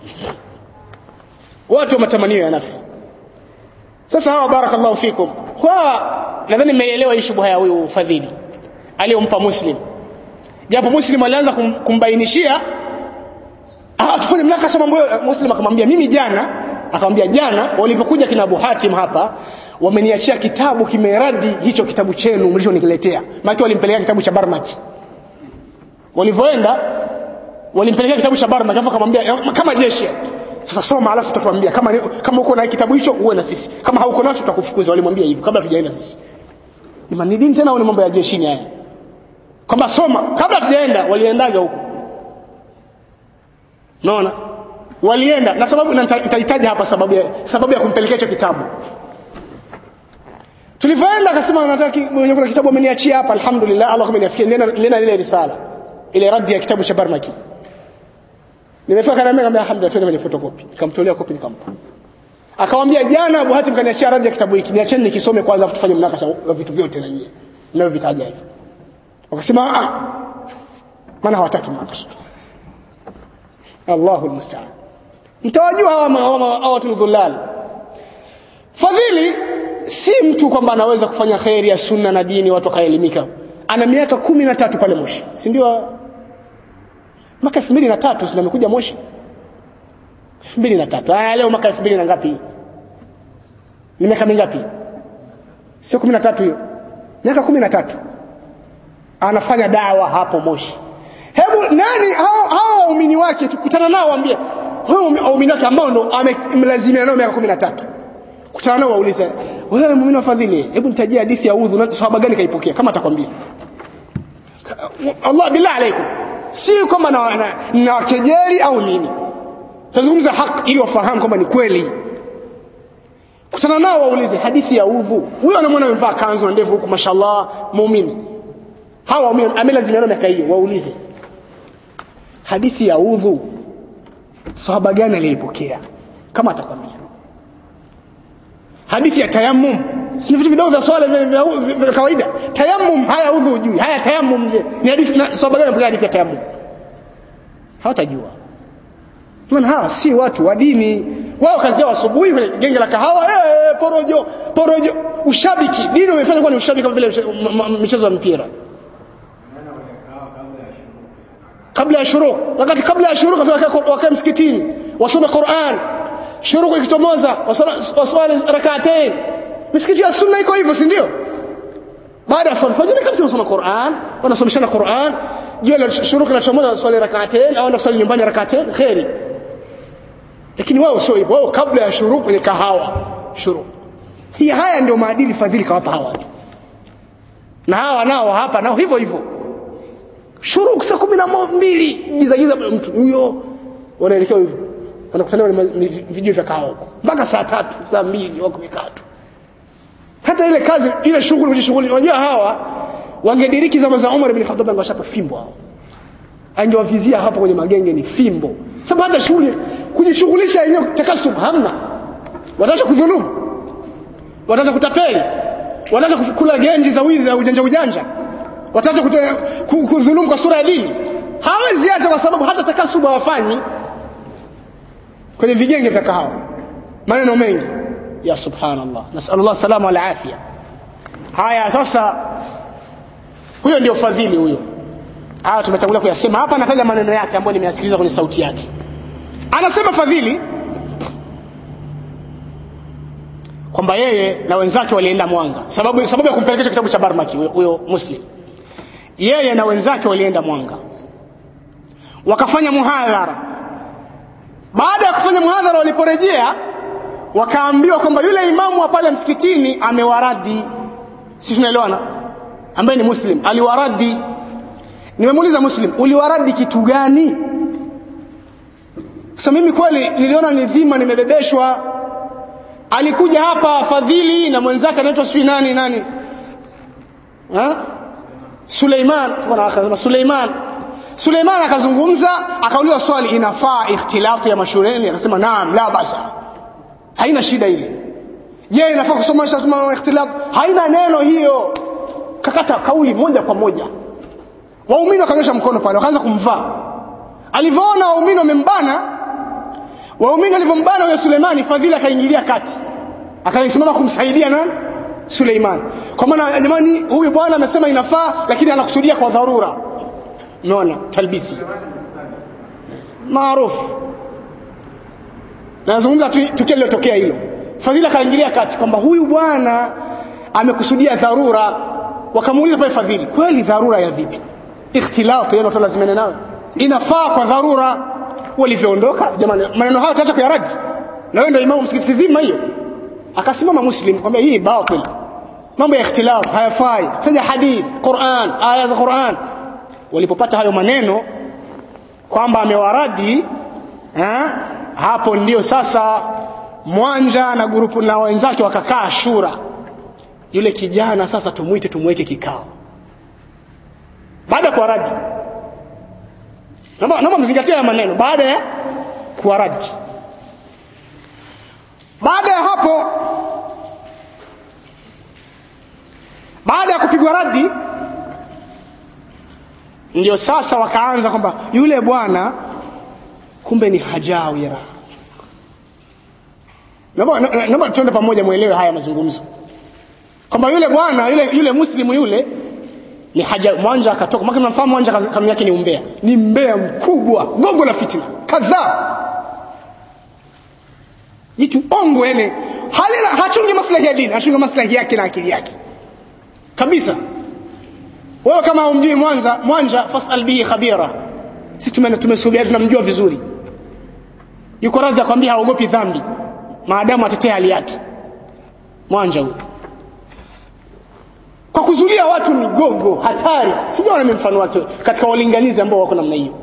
watu wa matamanio ya nafsi sasa hawa barakallahu fikum kwa nadhani mmeelewa hii shubha ya huyu fadhili aliyompa muslim japo muslim alianza kum, kumbainishia ah tufanye mnakasha mambo muslim akamwambia mimi jana akamwambia jana walivyokuja kina Abu Hatim hapa wameniachia kitabu kimeradi hicho kitabu chenu mlichoniletea maana walimpelekea kitabu cha Barmaki walivyoenda walimpelekea kitabu cha Barmaki afa akamwambia kama jeshi sasa soma alafu tutatuambia kama kama uko na kitabu hicho uwe na sisi kama hauko nacho tutakufukuza walimwambia hivyo kabla tujaenda sisi ni manidini tena au ni mambo ya jeshini haya kwamba soma kabla tujaenda waliendaga huko naona walienda na sababu nitahitaji hapa sababu ya sababu ya kumpelekea hicho kitabu tulivyoenda akasema nataka mwenye kuna kitabu ameniachia hapa alhamdulillah Allah ameniafikia nena nena ile risala ile radi ya kitabu cha Barmaki nimefika kana mimi alhamdulillah twende kwenye photocopy nikamtolea copy nikampa akamwambia jana Abu Hatim kaniachia radi ya kitabu hiki niacheni nikisome kwanza afu tufanye mnakasha wa vitu vyote na nyie mnavyovitaja hivyo wakasema ah maana hawataki mnakasha Allahu almusta'an mtawajua hawa hawa watu dhulal fadhili si mtu kwamba anaweza kufanya khairi ya sunna na dini watu wakaelimika ana miaka kumi na tatu pale Moshi si ndio mwaka 2003 ndio amekuja Moshi 2003 haya leo mwaka 2000 na ngapi ni miaka mingapi sio 13 hiyo miaka 13 anafanya dawa hapo Moshi hebu nani hao hao waumini wake tukutana nao waambie hao waumini wake ambao ndo amemlazimia nao miaka 13 kutana nao waulize wewe muumini wa fadhili hebu nitajie hadithi ya udhu na sahaba gani kaipokea kama atakwambia Allah billah alaikum si kwamba na, na, na kejeli au nini tazungumza haki ili wafahamu kwamba ni kweli kutana nao waulize hadithi ya udhu huyo anamwona amevaa kanzu na ndevu huku mashallah muumini hawa waumini amelazimiana miaka hiyo waulize hadithi ya udhu sahaba gani aliyeipokea kama atakwambia hadithi ya tayammum si vitu vidogo vya swala vya, vya, vya, vya kawaida tayammum haya udhu ujui haya tayammum je ni hadithi na sahaba gani mpokea hadithi ya tayammum hawatajua maana hawa si watu wa dini wao kazi yao asubuhi kwenye genge la kahawa eh porojo porojo ushabiki dini umefanya kuwa ni ushabiki kama vile michezo ya mpira kabla ya shuruk wakati kabla ya shuruk wakae msikitini wasome Qur'an shuruku ikitomoza waswali rak'atain misikiti ya sunna iko hivyo si ndio baada ya swala fajiri kabisa wanasoma Qur'an wanasomeshana Qur'an jua la shuruki la chomoza swali rak'atain au kusali nyumbani rak'atain khairi lakini wao sio hivyo wao kabla ya shuruk kwenye kahawa shuruk hii haya ndio maadili fadhili kawapa hawa watu na hawa nao hapa nao hivyo hivyo shuruk saa kumi na mbili giza giza mtu huyo wanaelekea hivyo wanakutania kwenye vijio vya kahawa huko mpaka saa tatu saa mbili wako mikatu hata ile kazi ile shughuli kujishughuli unajua hawa wangediriki zama za Umar ibn Khattab angewashapa fimbo hao angewavizia hapo kwenye magenge ni fimbo sababu hata shughuli kujishughulisha yenyewe takasub hamna wataacha kudhulumu wataacha kutapeli wataacha kukula genji za wizi au ujanja ujanja wataacha kudhulumu kwa sura ya dini hawezi hata kwa sababu hata takasub hawafanyi kwenye vigenge vya kahawa maneno mengi ya subhanallah nasallallahu salama wal afia haya sasa huyo ndio fadhili huyo haya tumetangulia kuyasema hapa nataja maneno yake ambayo nimeyasikiliza kwenye sauti yake anasema fadhili kwamba yeye na wenzake walienda mwanga sababu sababu ya kumpelekesha kitabu cha barmaki huyo muslim yeye na wenzake walienda mwanga wakafanya muhadhara baada ya kufanya muhadhara waliporejea wakaambiwa kwamba yule imamu wa pale msikitini amewaradi si tunaelewana ambaye ni muslim aliwaradi nimemuuliza muslim uliwaradi kitu gani sasa mimi kweli niliona ni dhima nimebebeshwa alikuja hapa fadhili na mwenzake anaitwa sijui nani nani ha? Suleiman na Suleiman Suleiman akazungumza akauliza swali inafaa ikhtilatu ya mashuleni akasema naam la basa haina shida ile je inafaa kusomesha tuma ikhtilaf haina neno hiyo kakata kauli moja kwa moja waumini wakanyosha mkono pale wakaanza kumvaa alivyoona waumini wamembana waumini walivyombana huyo Suleimani fadhila akaingilia kati akasimama kumsaidia nani Suleiman kwa maana jamani huyu bwana amesema inafaa lakini anakusudia kwa dharura umeona talbisi maarufu nazungumza tukio lilotokea hilo fadhila kaingilia kati kwamba huyu bwana amekusudia dharura wakamuuliza pale fadhili kweli dharura ya vipi ikhtilaf yeye watu lazimene nayo inafaa kwa dharura walivyoondoka jamani maneno hayo tutaacha kuyaradi na wewe ndio imamu msikiti zima hiyo akasimama muslim kwamba hii batil mambo ya ikhtilaf hayafai taja hadith Qur'an aya za Qur'an walipopata hayo maneno kwamba amewaradi ha? hapo ndio sasa mwanja na grupu na wenzake wakakaa shura yule kijana sasa tumuite tumweke kikao baada ya kuwaradi naomba naomba mzingatie maneno baada ya kuwaradi baada ya hapo baada ya kupigwa radi ndio sasa wakaanza kwamba yule bwana kumbe ni hajawira naomba tuende pamoja mwelewe haya mazungumzo kwamba yule bwana yule yule muslimu yule ni haja mwanja akatoka maka mnafahamu mwanja kanuni yake ni umbea ni mbea mkubwa gogo la fitna kadhaa jitu ongo yani halina hachungi maslahi ya dini hachungi maslahi yake na akili yake kabisa wewe kama humjui mwanza mwanja fasal bihi khabira sisi tumesubia tunamjua vizuri yuko radhi akwambia haogopi dhambi maadamu atetee hali yake mwanja huyo kwa kuzulia watu ni gogo hatari sijaona mimi mfano wake katika walinganizi ambao wako namna hiyo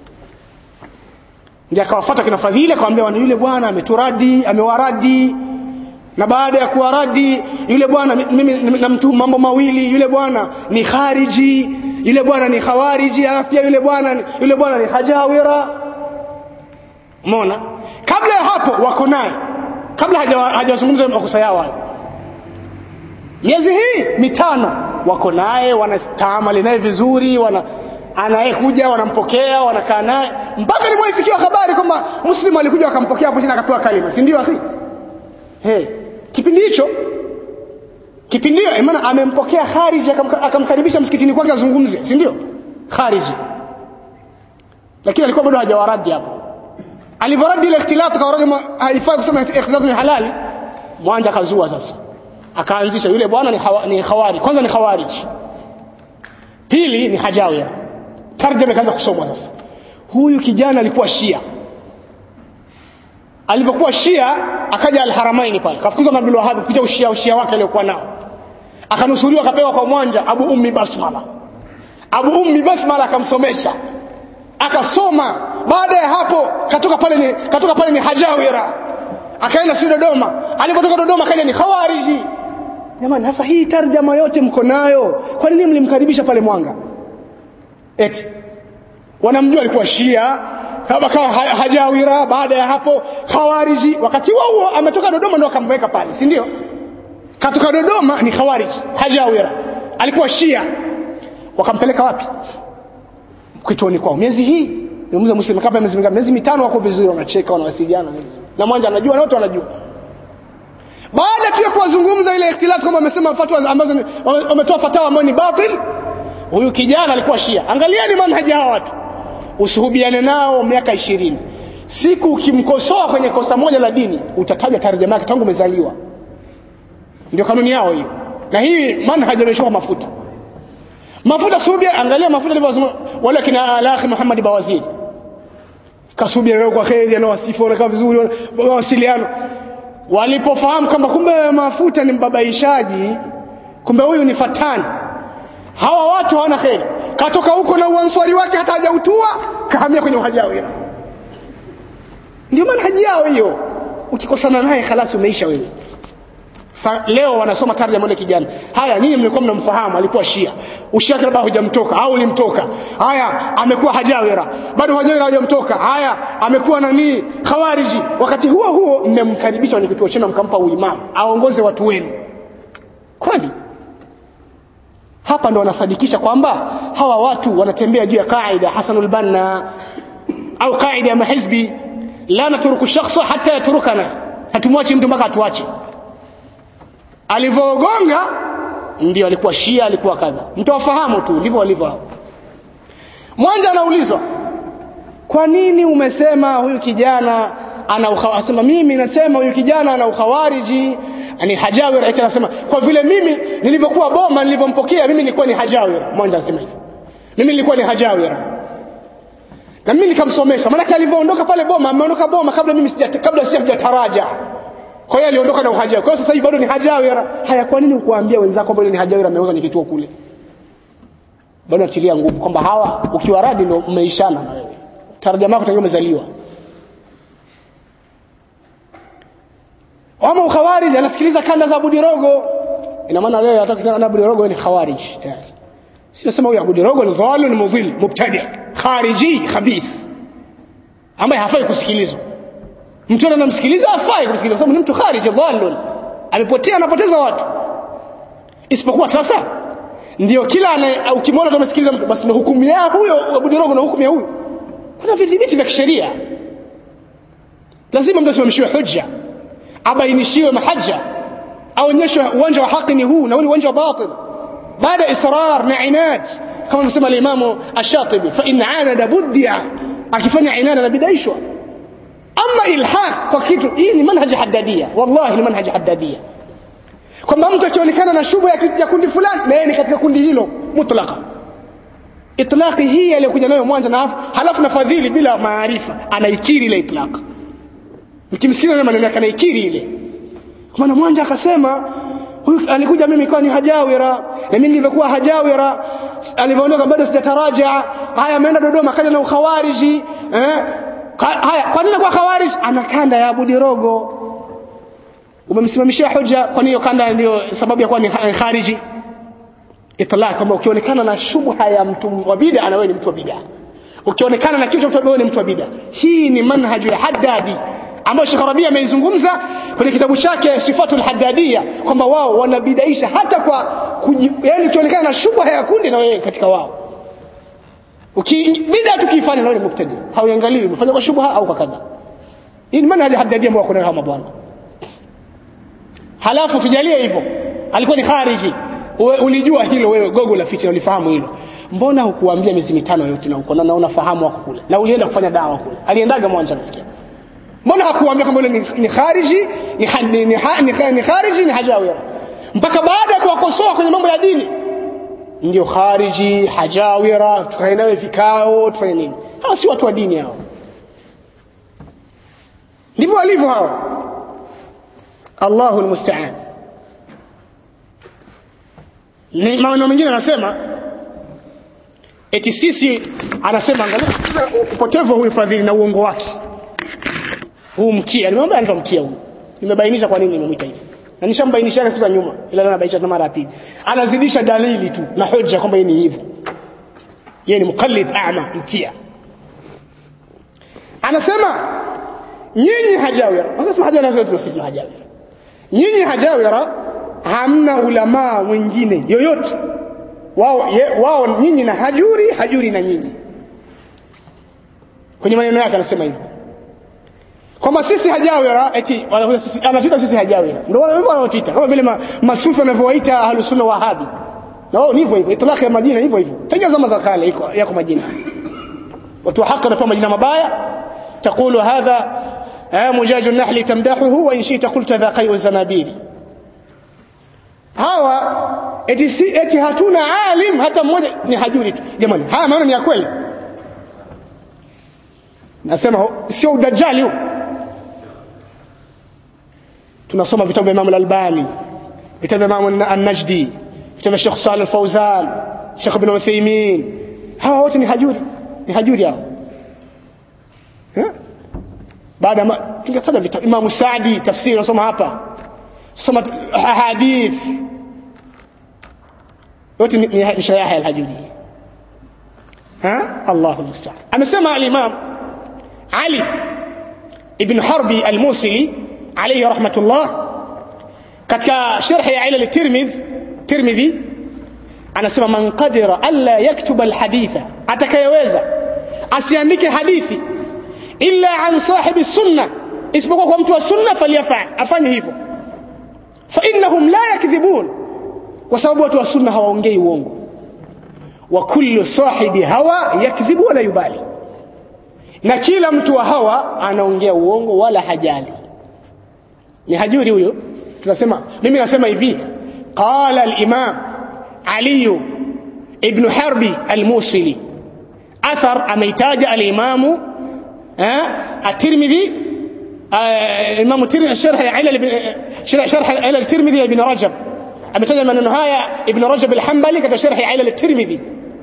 ndiye akawafuata kina fadhili akamwambia wana yule bwana ameturadi amewaradi na baada ya kuwaradi yule bwana mimi namtu mambo mawili yule bwana ni khariji yule bwana ni khawariji alafu pia yule bwana yule bwana ni hajawira umeona kabla ya hapo wako naye kabla hajawazungumza makosa yao hayo miezi hii mitano wako naye wanastaamali naye vizuri wana anayekuja wanampokea wanakaa naye mpaka nimwaifikiwa habari kwamba muslimu alikuja wakampokea hapo chini akapewa kalima si ndio akhi hey. kipindi hicho kipindi hiyo maana amempokea khariji akamkaribisha msikitini kwake azungumze si ndio khariji lakini alikuwa bado hajawaradi hapo alivyoradi ile ikhtilaf kawaradi haifai kusema ikhtilaf ni halali mwanja kazua sasa akaanzisha yule bwana ni, hawa, ni khawari kwanza ni khawarij pili ni hajawira tarjama ikaanza kusomwa sasa huyu kijana alikuwa shia alipokuwa shia akaja alharamaini pale kafukuzwa na Abdul Wahhab kupitia ushia ushia wake aliokuwa nao akanusuriwa akapewa kwa mwanja Abu Ummi Basmala Abu Ummi Basmala akamsomesha akasoma baada ya hapo katoka pale ni katoka pale ni hajawira akaenda si Dodoma alipotoka Dodoma kaja ni khawariji jamani sasa hii tarjama yote mko nayo kwa nini mlimkaribisha pale Mwanga eti wanamjua alikuwa Shia kama kawa hajawira baada ya hapo khawariji wakati huo huo ametoka Dodoma ndo akamweka pale si ndio katoka Dodoma ni khawariji hajawira alikuwa Shia wakampeleka wapi kituoni kwao miezi hii nimuuliza muslim kama miezi mingapi miezi mitano wako vizuri wanacheka wanawasiliana na mwanja anajua na wote wanajua baada tu ya kuwazungumza ile ikhtilaf kama wamesema fatwa ambazo wametoa fatawa ambayo ni batil huyu kijana alikuwa shia angalieni manhaji hawa watu usuhubiane nao miaka ishirini siku ukimkosoa kwenye kosa moja la dini utataja tarjama yake tangu umezaliwa ndio kanuni yao hiyo na hii manhaji wameshoka mafuta mafuta subia angalia mafuta alivyosema wale kina alakhi Muhammad Bawaziri kasubia leo kwa kheri anawasifu wanakaa vizuri mawasiliano walipofahamu kwamba kumbe mafuta ni mbabaishaji kumbe huyu ni fatani hawa watu hawana kheri katoka huko na uanswari wake hata hajautua kahamia kwenye uhajawira ndio manhaji yao hiyo ukikosana naye khalasi umeisha wewe Sa, leo wanasoma tarjama yule kijana haya nyinyi mlikuwa mnamfahamu alikuwa shia ushia labda hujamtoka au ulimtoka haya amekuwa hajawira bado hajawira hajamtoka haya amekuwa nani khawariji wakati huo huo mmemkaribisha kwenye kituo chenu mkampa uimamu aongoze watu wenu kwani hapa ndo wanasadikisha kwamba hawa watu wanatembea juu ya kaida hasanul banna au kaida ya mahizbi la natruku shakhsa hata yatrukana hatumwachi mtu mpaka atuache alivyogonga ndio alikuwa shia alikuwa kadha mtawafahamu tu ndivyo walivyo hao mwanja anaulizwa kwa nini umesema huyu kijana ana asema mimi nasema huyu kijana ana ukhawariji ni hajawira eti anasema kwa vile mimi nilivyokuwa boma nilivyompokea mimi nilikuwa ni hajawira mwanja anasema hivyo mimi nilikuwa ni hajawira na mimi nikamsomesha maana alivyoondoka pale boma ameondoka boma kabla mimi sija kabla sijataraja kwa hiyo aliondoka na uhajawira kwa hiyo sasa hivi bado ni hajawira haya kwa nini ukuambia wenzako kwamba ni hajawira ameweka kwenye kituo kule bado natilia nguvu kwamba hawa ukiwa radi ndio umeishana na wewe tarjama yako tangu umezaliwa ama ukhawarij anasikiliza kanda za Budirogo ina maana leo hata kusema na Budirogo ni khawarij tayari si nasema huyu Budirogo ni dhalim ni mudhil mubtadi khariji khabith ambaye hafai kusikilizwa mtu anamsikiliza hafai kumsikiliza kwa sababu ni mtu khariji dhalun amepotea anapoteza watu isipokuwa sasa ndio kila ukimwona tumesikiliza mtu basi ndio hukumu ya huyo Budirogo na hukumu ya huyo kuna vidhibiti vya kisheria lazima mtu asimamishiwe hujja abainishiwe mahaja aonyeshwe uwanja wa haki ni huu na huu ni uwanja wa batil baada israr na inad kama anasema al-Imam Ash-Shatibi fa in anada buddia akifanya inada na bidaishwa ama ilhaq kwa kitu hii ni manhaji haddadia wallahi ni manhaji haddadia kwamba mtu akionekana na shubu ya, ya kundi fulani na yeye ni katika kundi hilo mutlaka itlaqi hii aliyokuja nayo mwanzo na halafu na fadhili bila maarifa anaikiri ile itlaq mkimsikiza na maneno yake anaikiri ile kwa maana mwanja akasema huyu alikuja mimi kwa ni hajawira na mimi nilivyokuwa hajawira alivyoondoka bado sijataraja haya ameenda Dodoma akaja na ukhawariji eh haya kwa nini kwa khawarij ana kanda ya Budirogo umemsimamishia hoja kwa nini kanda ndio sababu ya kuwa ni khariji itlaq kwamba ukionekana na shubha ya mtu wa bid'a na wewe ni mtu wa bid'a ukionekana na kitu cha mtu wewe ni mtu wa bid'a hii ni manhaju ya haddadi ambayo Sheikh Rabia ameizungumza kwenye kitabu chake Sifatul Haddadiyya kwamba wao wanabidaisha hata kwa kuji, yani ukionekana na shubha ya kundi na wewe katika wao ukibida tukifanya na wewe ni mubtadi hauangaliwi umefanya kwa shubha au kwa kadha hii ni manhaj Haddadiyya ambao kuna kama bwana halafu tujalie hivyo alikuwa ni khariji Uwe, ulijua hilo wewe gogo la fitina ulifahamu hilo mbona hukuambia miezi mitano yote na uko na unafahamu wako kule na ulienda kufanya dawa kule aliendaga mwanja nasikia mbona hakuambia kwamba ni, ni khariji ni, ni, ni, ni, ni, ni khariji ni hajawira mpaka baada ya kuwakosoa kwenye mambo ya dini ndio khariji hajawira tukae nawe vikao tufanye nini hawa si watu wa dini hao ndivyo walivyo hao Allahu almusta'an ni maneno mengine anasema eti sisi anasema angalia upotevu huyu fadhili na uongo wake huu mkia nimemwambia anaitwa mkia huu nimebainisha kwa nini nimemwita hivi na nishambainisha siku za nyuma ila leo nabainisha tena mara ya pili anazidisha dalili tu na hoja kwamba yeye ni hivyo yeye ni mukallid a'ma mkia anasema nyinyi hajawira anasema hajawira sio sisi hajawira nyinyi hajawira hamna ulamaa mwingine yoyote wao ye, wao nyinyi na hajuri hajuri na nyinyi kwenye maneno yake anasema hivyo kwamba sisi hajawira eti wanakuja sisi anatuita sisi hajawira ndio wale wao wanaotuita kama vile ma, masufi wanavyowaita ahlus sunna wahabi na wao ni hivyo hivyo itlaq ya majina hivyo hivyo tangia zama za kale iko yako majina watu wa haki wanapewa majina mabaya تقول هذا مجاج النحل تمدحه وإن شئت قلت ذا قيء الزنابير hawa eti, si, eti hatuna alim hata mmoja ni hajuri tu jamani haya maneno ni ya kweli nasema sio udajali huu tunasoma vitabu vya Imam al-Albani vitabu vya Imam an-Najdi vitabu vya Sheikh Saleh al-Fawzan Sheikh Ibn Uthaymeen hawa wote ni hajuri ni hajuri hao baada tungetaja vitabu Imam Saadi tafsiri nasoma hapa soma hadith yote ni shayaha al-hajuri ha Allahu musta'an amesema al-Imam Ali ibn Harbi al-Musili alayhi rahmatullah katika sharh ya ila al-Tirmidhi Tirmidhi anasema man qadira alla yaktuba al-haditha atakayeweza asiandike hadithi illa an sahibi sunna isipokuwa kwa mtu wa sunna falyafal afanye hivyo fa innahum la yakdhibun kwa sababu watu wa sunna hawaongei uongo wa kullu sahibi hawa yakdhibu wala yubali na kila mtu wa hawa anaongea uongo wala hajali ni hajuri huyo tunasema mimi nasema hivi qala al-imam ali ibn harbi al-musili athar ameitaja al-imamu الترمذي الإمام الترمذي شرح علل شرح علل الترمذي ابن رجب ametaja maneno haya ibn rajab al-hanbali katika sharhi ilal at-tirmidhi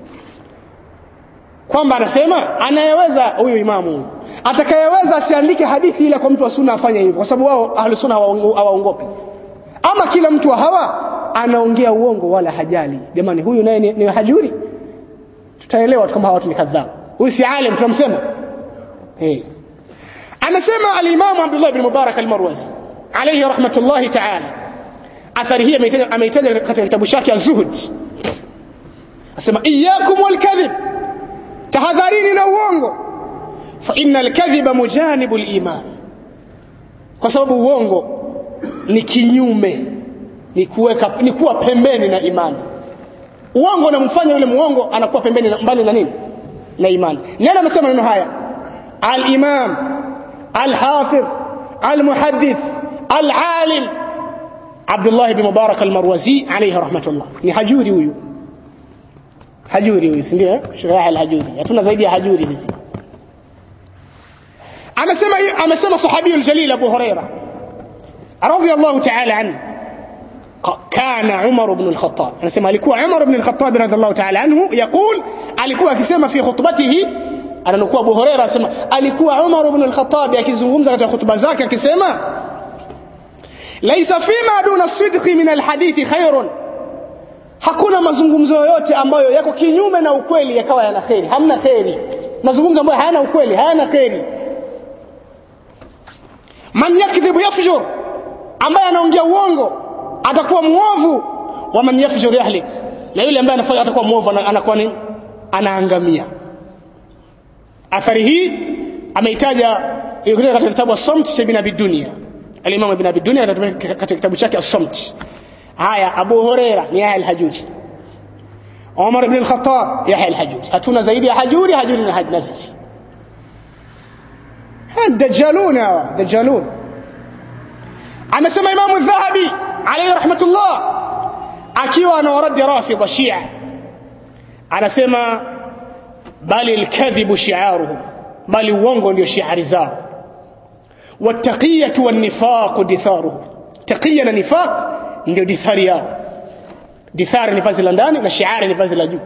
kwamba anasema anayeweza huyu imamu atakayeweza asiandike hadithi ile kwa mtu wa sunna afanye hivyo kwa sababu wao ahli sunna hawaongopi ama kila mtu wa hawa anaongea uongo wala hajali jamani huyu naye ni, ni hajuri tutaelewa kama hawa watu ni kadhabu huyu si alim tunamsema hey. anasema al-imam Abdullah ibn Mubarak al-Marwazi alayhi rahmatullahi ta'ala athari hii ameitaja katika kitabu chake az-Zuhd asema iyyakum wal-kadhib tahadharini na uongo fa innal kadhiba mujanibu al-iman kwa sababu uongo ni kinyume ni kuweka ni kuwa pembeni na imani uongo unamfanya yule muongo anakuwa pembeni na mbali na nini na imani nani amesema neno haya al-imam al-hafidh al-muhaddith al-alim Abdullah ibn Mubarak al-Marwazi alayhi rahmatullah ni hajuri huyu hajuri huyu si ndio shiraha al-hajuri hatuna zaidi ya hajuri sisi amesema amesema sahabi al-jalil Abu Huraira radiyallahu ta'ala anhu كان عمر بن الخطاب anasema alikuwa Umar ibn al-Khattab radhiallahu ta'ala anhu يقول alikuwa akisema fi khutbatihi ananukua Abu Huraira anasema alikuwa Umar ibn al-Khattab akizungumza katika hutuba zake akisema laisa fima duna sidqi min alhadithi khairun hakuna mazungumzo yoyote ambayo yako kinyume na ukweli yakawa yana kheri hamna kheri mazungumzo ambayo hayana ukweli hayana kheri man yakdhibu yafjur ambaye anaongea uongo atakuwa muovu wa man yafjur yahlik na yule ambaye anafanya atakuwa muovu anakuwa nini anaangamia athari hii ameitaja katika kitabu as-samt cha ibn abi dunya al-imam ibn abi dunya katika kitabu chake as-samt haya abu huraira ni yahya al-hajuji umar ibn al-khattab yahya al-hajuji hatuna zaidi ya hajuri hajuri na hajna sisi dajjalun hawa dajjalun amesema imamu dhahabi alayhi rahmatullah akiwa anawaradi rafidha shia anasema bali lkadhibu shiaruhum bali uongo ndio shiari zao wattaqiyatu wannifaqu ditharuhum taqiya na nifaq ndio dithari yao dithari ni vazi la ndani na shiari ni vazi la juu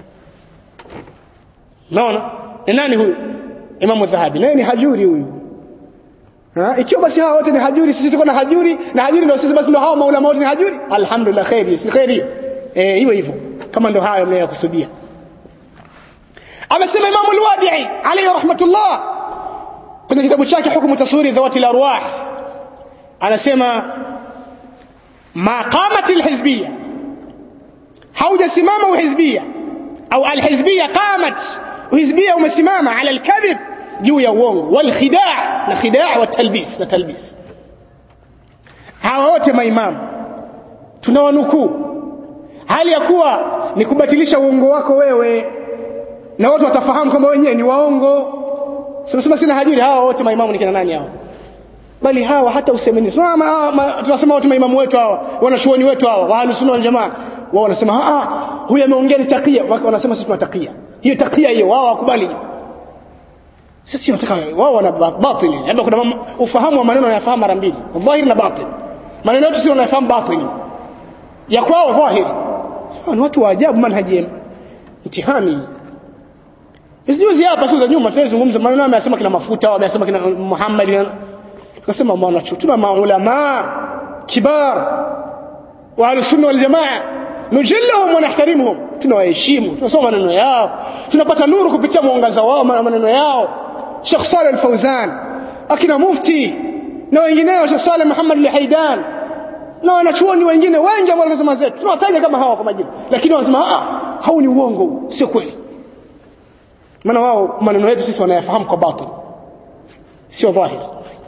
naona ni nani huyu imamu dhahabi naye ni hajuri huyu Ha? ikiwa basi hawa wote ni hajuri sisi tuko na hajuri na hajuri ndio sisi basi ndio hawa maulama wote ni hajuri alhamdulillah khairi si khairi eh hiyo hivyo kama ndio hayo mnayokusudia amesema imamu al-wadi'i alayhi rahmatullah kwenye kitabu chake hukumu taswiri dhawati al-arwah anasema ma qamat al-hizbiyya haujasimama uhizbiyya au al-hizbiyya qamat uhizbiyya umesimama ala al-kadhib juu ya uongo wal khidaa na khidaa wa talbis na talbis hawa wote maimamu tunawanukuu hali ya kuwa ni kubatilisha uongo wako wewe na watu watafahamu kwamba wenyewe ni waongo tunasema sina hajuri hawa wote maimamu ni kina nani hawa bali hawa hata usemeni tunasema watu maimamu wetu hawa wanachuoni wetu hawa wa ahlusunna wal jamaa wao wanasema ah huyu ameongea ni takia wanasema sisi tunatakia hiyo takia hiyo wao wakubali sisi wanataka wao wana batili labda kuna ufahamu wa maneno yanafahamu mara mbili dhahiri na batil maneno yetu sio wanafahamu batili ya kwao dhahiri ni watu wa ajabu manhaji mtihani juzi hapa siku za nyuma tunazungumza maneno ameyasema kina mafuta ameyasema kina Muhammad tukasema maana tuna maulama kibar wa ahlusunna wal jamaa nujillahum wa nahtarimuhum tunawaheshimu tunasoma maneno yao tunapata nuru kupitia mwangaza wao maneno yao Sheikh Saleh Al-Fauzan akina mufti na wengineo Sheikh Saleh Muhammad Al-Haidan na wanachuoni wengine wengi ambao wanasema zetu tunawataja kama hawa kwa majina lakini wanasema ah hau ni uongo sio kweli maana wao maneno yetu sisi wanayafahamu kwa batil sio dhahiri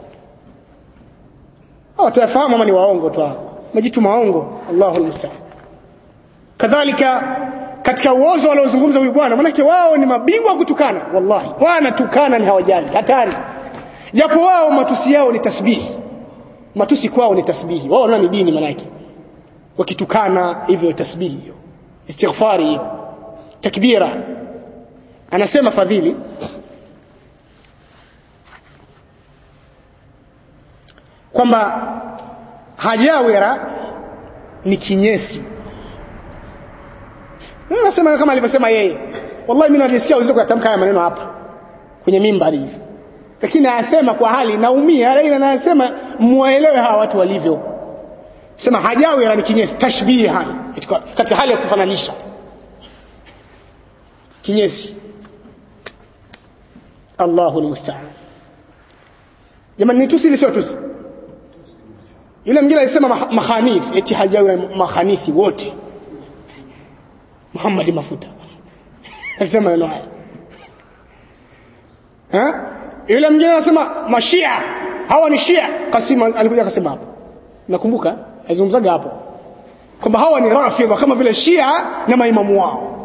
hao tayafahamu ama ni waongo tu majitu maongo Allahu almusta'an kadhalika katika uozo waliozungumza huyu bwana manake wao ni mabingwa kutukana wallahi wanatukana ni hawajali hatari japo wao matusi yao ni tasbihi matusi kwao ni tasbihi wao ni dini manake wakitukana hivyo tasbihi hiyo istighfari hiyo takbira anasema fadhili kwamba hajawira ni kinyesi nasema kama alivyosema yeye wallahi mimi nalisikia uzito kuyatamka haya maneno hapa kwenye mimbari hivi lakini anasema kwa hali naumia lakini anasema muwaelewe hawa watu walivyo sema hajawira ni kinyesi tashbihan katika hali ya kufananisha kinyesi Allahu almusta'an jamani ni tusi sio tusi yule mwingine alisema makhanif eti hajawira makhanithi wote Muhammad mafuta alisema neno haya ha yule mwingine anasema mashia hawa ni shia Kasim alikuja akasema hapo nakumbuka alizungumzaga hapo kwamba hawa ni rafidha kama vile shia na maimamu wao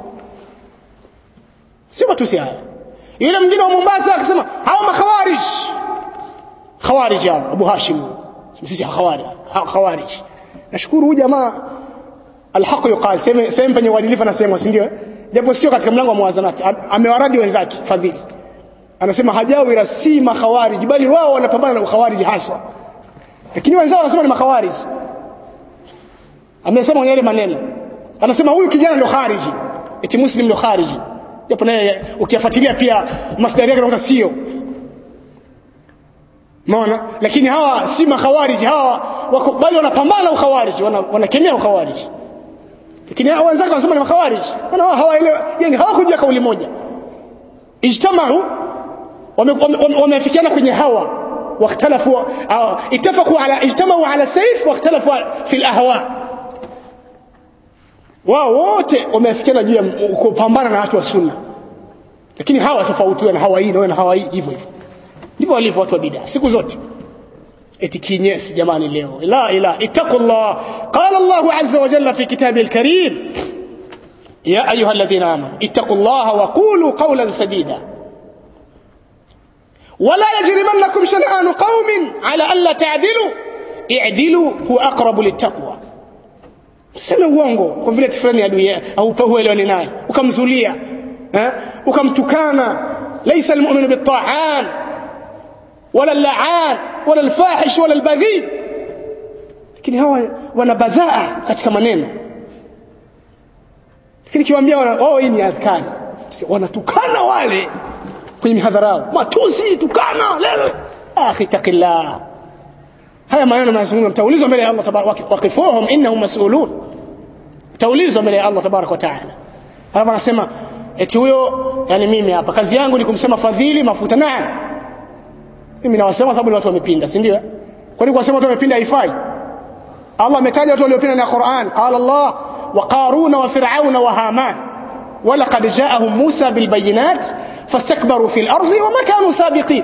si matusi haya yule mwingine wa Mombasa akasema hawa makhawarij khawarij hao Abu Hashim sisi khawarij khawarij nashukuru huyu jamaa alhaq yuqal sema sema penye uadilifu anasema si ndio japo sio katika mlango wa muwazanati amewaradi wenzake fadhili anasema hajawira si makhawarij bali wao wanapambana na ukhawarij haswa lakini wenzao wanasema ni makhawarij amesema yale maneno anasema huyu kijana ndio khariji eti muslim ndio khariji japo naye ukiyafuatilia pia masdari yake unakuta sio Umeona? Lakini hawa si makhawariji hawa wako bali wanapambana ukhawariji, wanakemea wana ukhawariji. Lakini hawa wenzake wanasema ni makhawariji. Maana wao hawaelewi, yani hawakuja kauli moja. Ijtamau wameafikiana kwenye hawa واختلفوا اتفقوا على اجتمعوا على سيف واختلفوا في الاهواء wao wote wameafikiana juu ya kupambana na watu wa sunna lakini hawa tofautiwa na hawa hii na hawa hii hivyo hivyo ndivyo walivyo watu wa bid'a siku zote eti kinyesi jamani leo la ila ittaqullah qala Allah azza wa jalla fi kitabi al-karim ya ayuha alladhina amanu ittaqullaha wa qulu qawlan sadida ولا يجرمنكم شنآن قوم على ألا تعدلوا اعدلوا هو أقرب للتقوى seme uongo kwa vile fulani adui au huelewani naye ukamzulia eh ukamtukana laysa almu'minu bitta'an wala al-la'an wala al-fahish wala al-baghi lakini hawa wana badhaa katika maneno lakini kiwaambia wao hii ni adhkari wanatukana wale kwenye mihadhara yao matusi tukana lele akhi taqillah haya maneno mazungumzo mtaulizwa mbele ya Allah tabaraka waqifuhum innahum mas'ulun mtaulizwa mbele ya Allah tabaraka wa taala halafu anasema eti huyo yani mimi hapa kazi yangu ni kumsema fadhili mafuta naam mimi nawasema sababu ni watu wamepinda si ndio kwani kuwasema watu wamepinda haifai Allah ametaja watu waliopinda na Qur'an qala Allah wa qaruna wa fir'auna wa haman ولقد جاءهم موسى بالبينات فاستكبروا في الأرض وما كانوا سابقين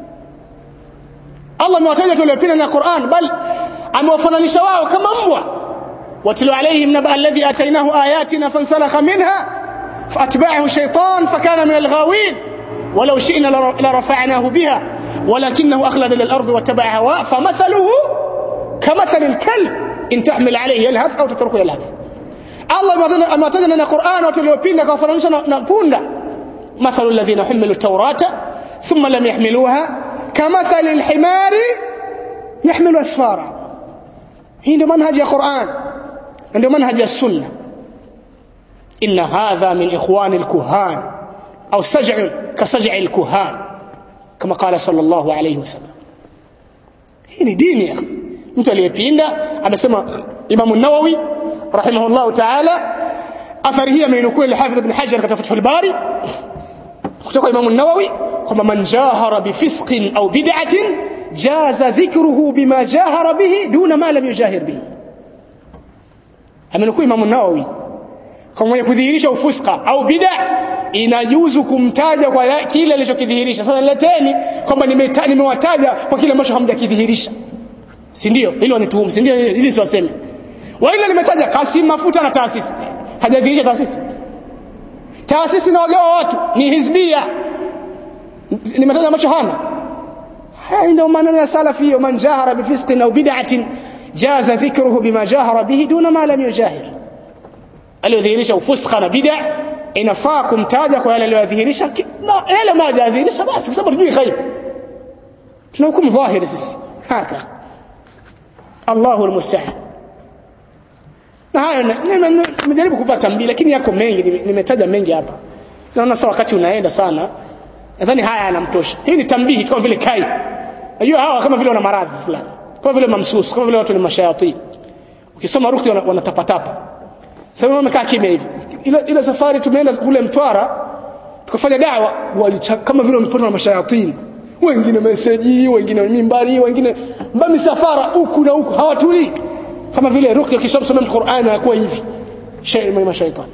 Allah amewataja watu waliopinda na Qur'an bal amewafananisha wao kama mbwa watlu alaihim naba alladhi atainahu ayatina fansalakha minha فأتبعه الشيطان فكان من الغاوين ولو شئنا لرفعناه بها ولكنه أخلد للأرض واتبع هواه فمثله كمثل الكلب إن تحمل عليه يلهث أو تتركه يلهث الله amewataja na Qur'an watu waliopinda kawafananisha na punda مثل الذين حملوا التوراة ثم لم يحملوها كمثل الحمار يحمل أسفارا هي ndio manhaji ya Qur'an ndio manhaji ya sunna إن هذا من إخوان الكهان أو سجع كسجع الكهان كما قال صلى الله عليه وسلم hii ni dini ya mtu aliyepinda amesema Imam an-Nawawi rahimahullah ta'ala athari hii ameinukuu al-Hafidh ibn Hajar katika Fathul Bari kutoka Imam an-Nawawi kwamba man jahara bifisqin au bid'atin jaza dhikruhu bima jahara bihi duna ma lam yujahir bihi amenukuu Imam an-Nawawi kwa mwenye kudhihirisha ufuska au bid'a inajuzu kumtaja kwa kile alichokidhihirisha sasa leteni kwamba nimewataja kwa kile ambacho hamjakidhihirisha si ndio hilo ni tuhum si ndio ili siwaseme wa ile nimetaja Kasim mafuta na taasisi hajadhihirisha taasisi taasisi na wagawa watu ni hizbia nimetaja ambacho hana haya ndio maneno ya salafi hiyo man jahara bifisqin au bid'atin jaza dhikruhu bima jahara bihi duna ma lam yujahir aliyodhihirisha ufuska na bid'a inafaa kumtaja kwa yale aliyodhihirisha na yale ma hajadhihirisha basi kwa sababu tujui ghaib tunahukumu dhahiri sisi haka Allahu almusta'an na hayo nimejaribu kupata mbili lakini yako mengi nimetaja mengi hapa naona sasa wakati unaenda sana nadhani haya yanamtosha hii ni tambihi kama vile kai unajua hawa kama vile wana maradhi fulani kama vile mamsusu kama vile watu ni mashayatini ukisoma ruqya wanatapatapa sasa wamekaa kimya hivi ile ile safari tumeenda kule Mtwara tukafanya dawa kama vile wamepatwa na mashayatini wengine meseji wengine mimbari wengine mba misafara huku na huku hawatulii kama vile ruqya kishamsomea Qur'an anakuwa hivi shay mashaitani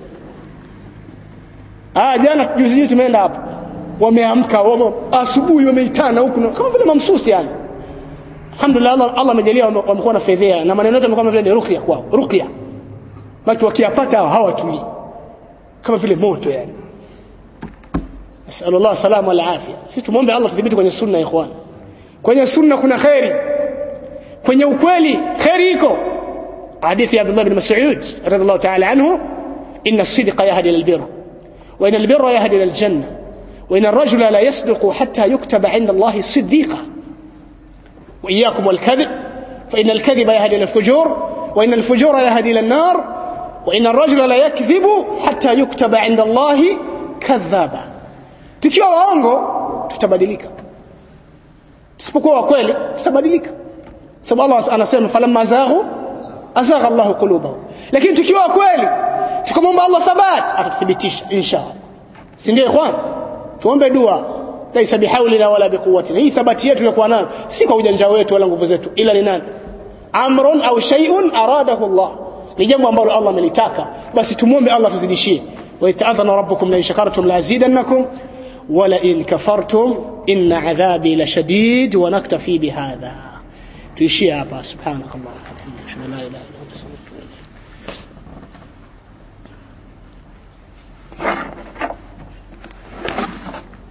ah jana juzi juzi tumeenda hapo wameamka wame, asubuhi wameitana huku kama vile mamsusi yani alhamdulillah Allah Allah amejalia wamekuwa na fedhea na maneno yote kama vile ni ruqya kwao ruqya baki wakiyapata hawatulii kama vile moto yani nasallallahu salama wal afya sisi tumombe Allah tudhibiti kwenye sunna ikhwan kwenye sunna kuna khairi kwenye ukweli khairi iko hadithi ya Abdullah bin Mas'ud radhiallahu ta'ala anhu inna as-sidqa yahdi ila al-birr wa inna al-birra yahdi ila al-janna wa inna ar-rajula la yasduqu hatta yuktaba 'inda Allah siddiqa wa iyyakum wal-kadhib fa inna al-kadhiba yahdi ila al-fujur wa inna al-fujura yahdi ila an-nar wa inna ar-rajula la yakdhibu hatta yuktaba 'inda Allah kadhaba tukiwa waongo tutabadilika tusipokuwa wa kweli tutabadilika sababu Allah anasema falamma zaghu azagha Allah qulubahum lakini tukiwa wa kweli tukamwomba Allah thabat atathibitisha inshallah si ndio ikhwan tuombe dua laisa bihaulina wala biquwwatina hii thabati yetu ilikuwa nayo si kwa ujanja wetu wala nguvu zetu ila ni nani amrun au shay'un aradahu Allah ni jambo ambalo Allah amelitaka basi tumuombe Allah tuzidishie wa ita'adhana rabbukum la in shakartum la azidannakum ولئن كفرتم إن عذابي لشديد ونكتفي بهذا تشيء سبحانك اللهم وبحمدك لا إله إلا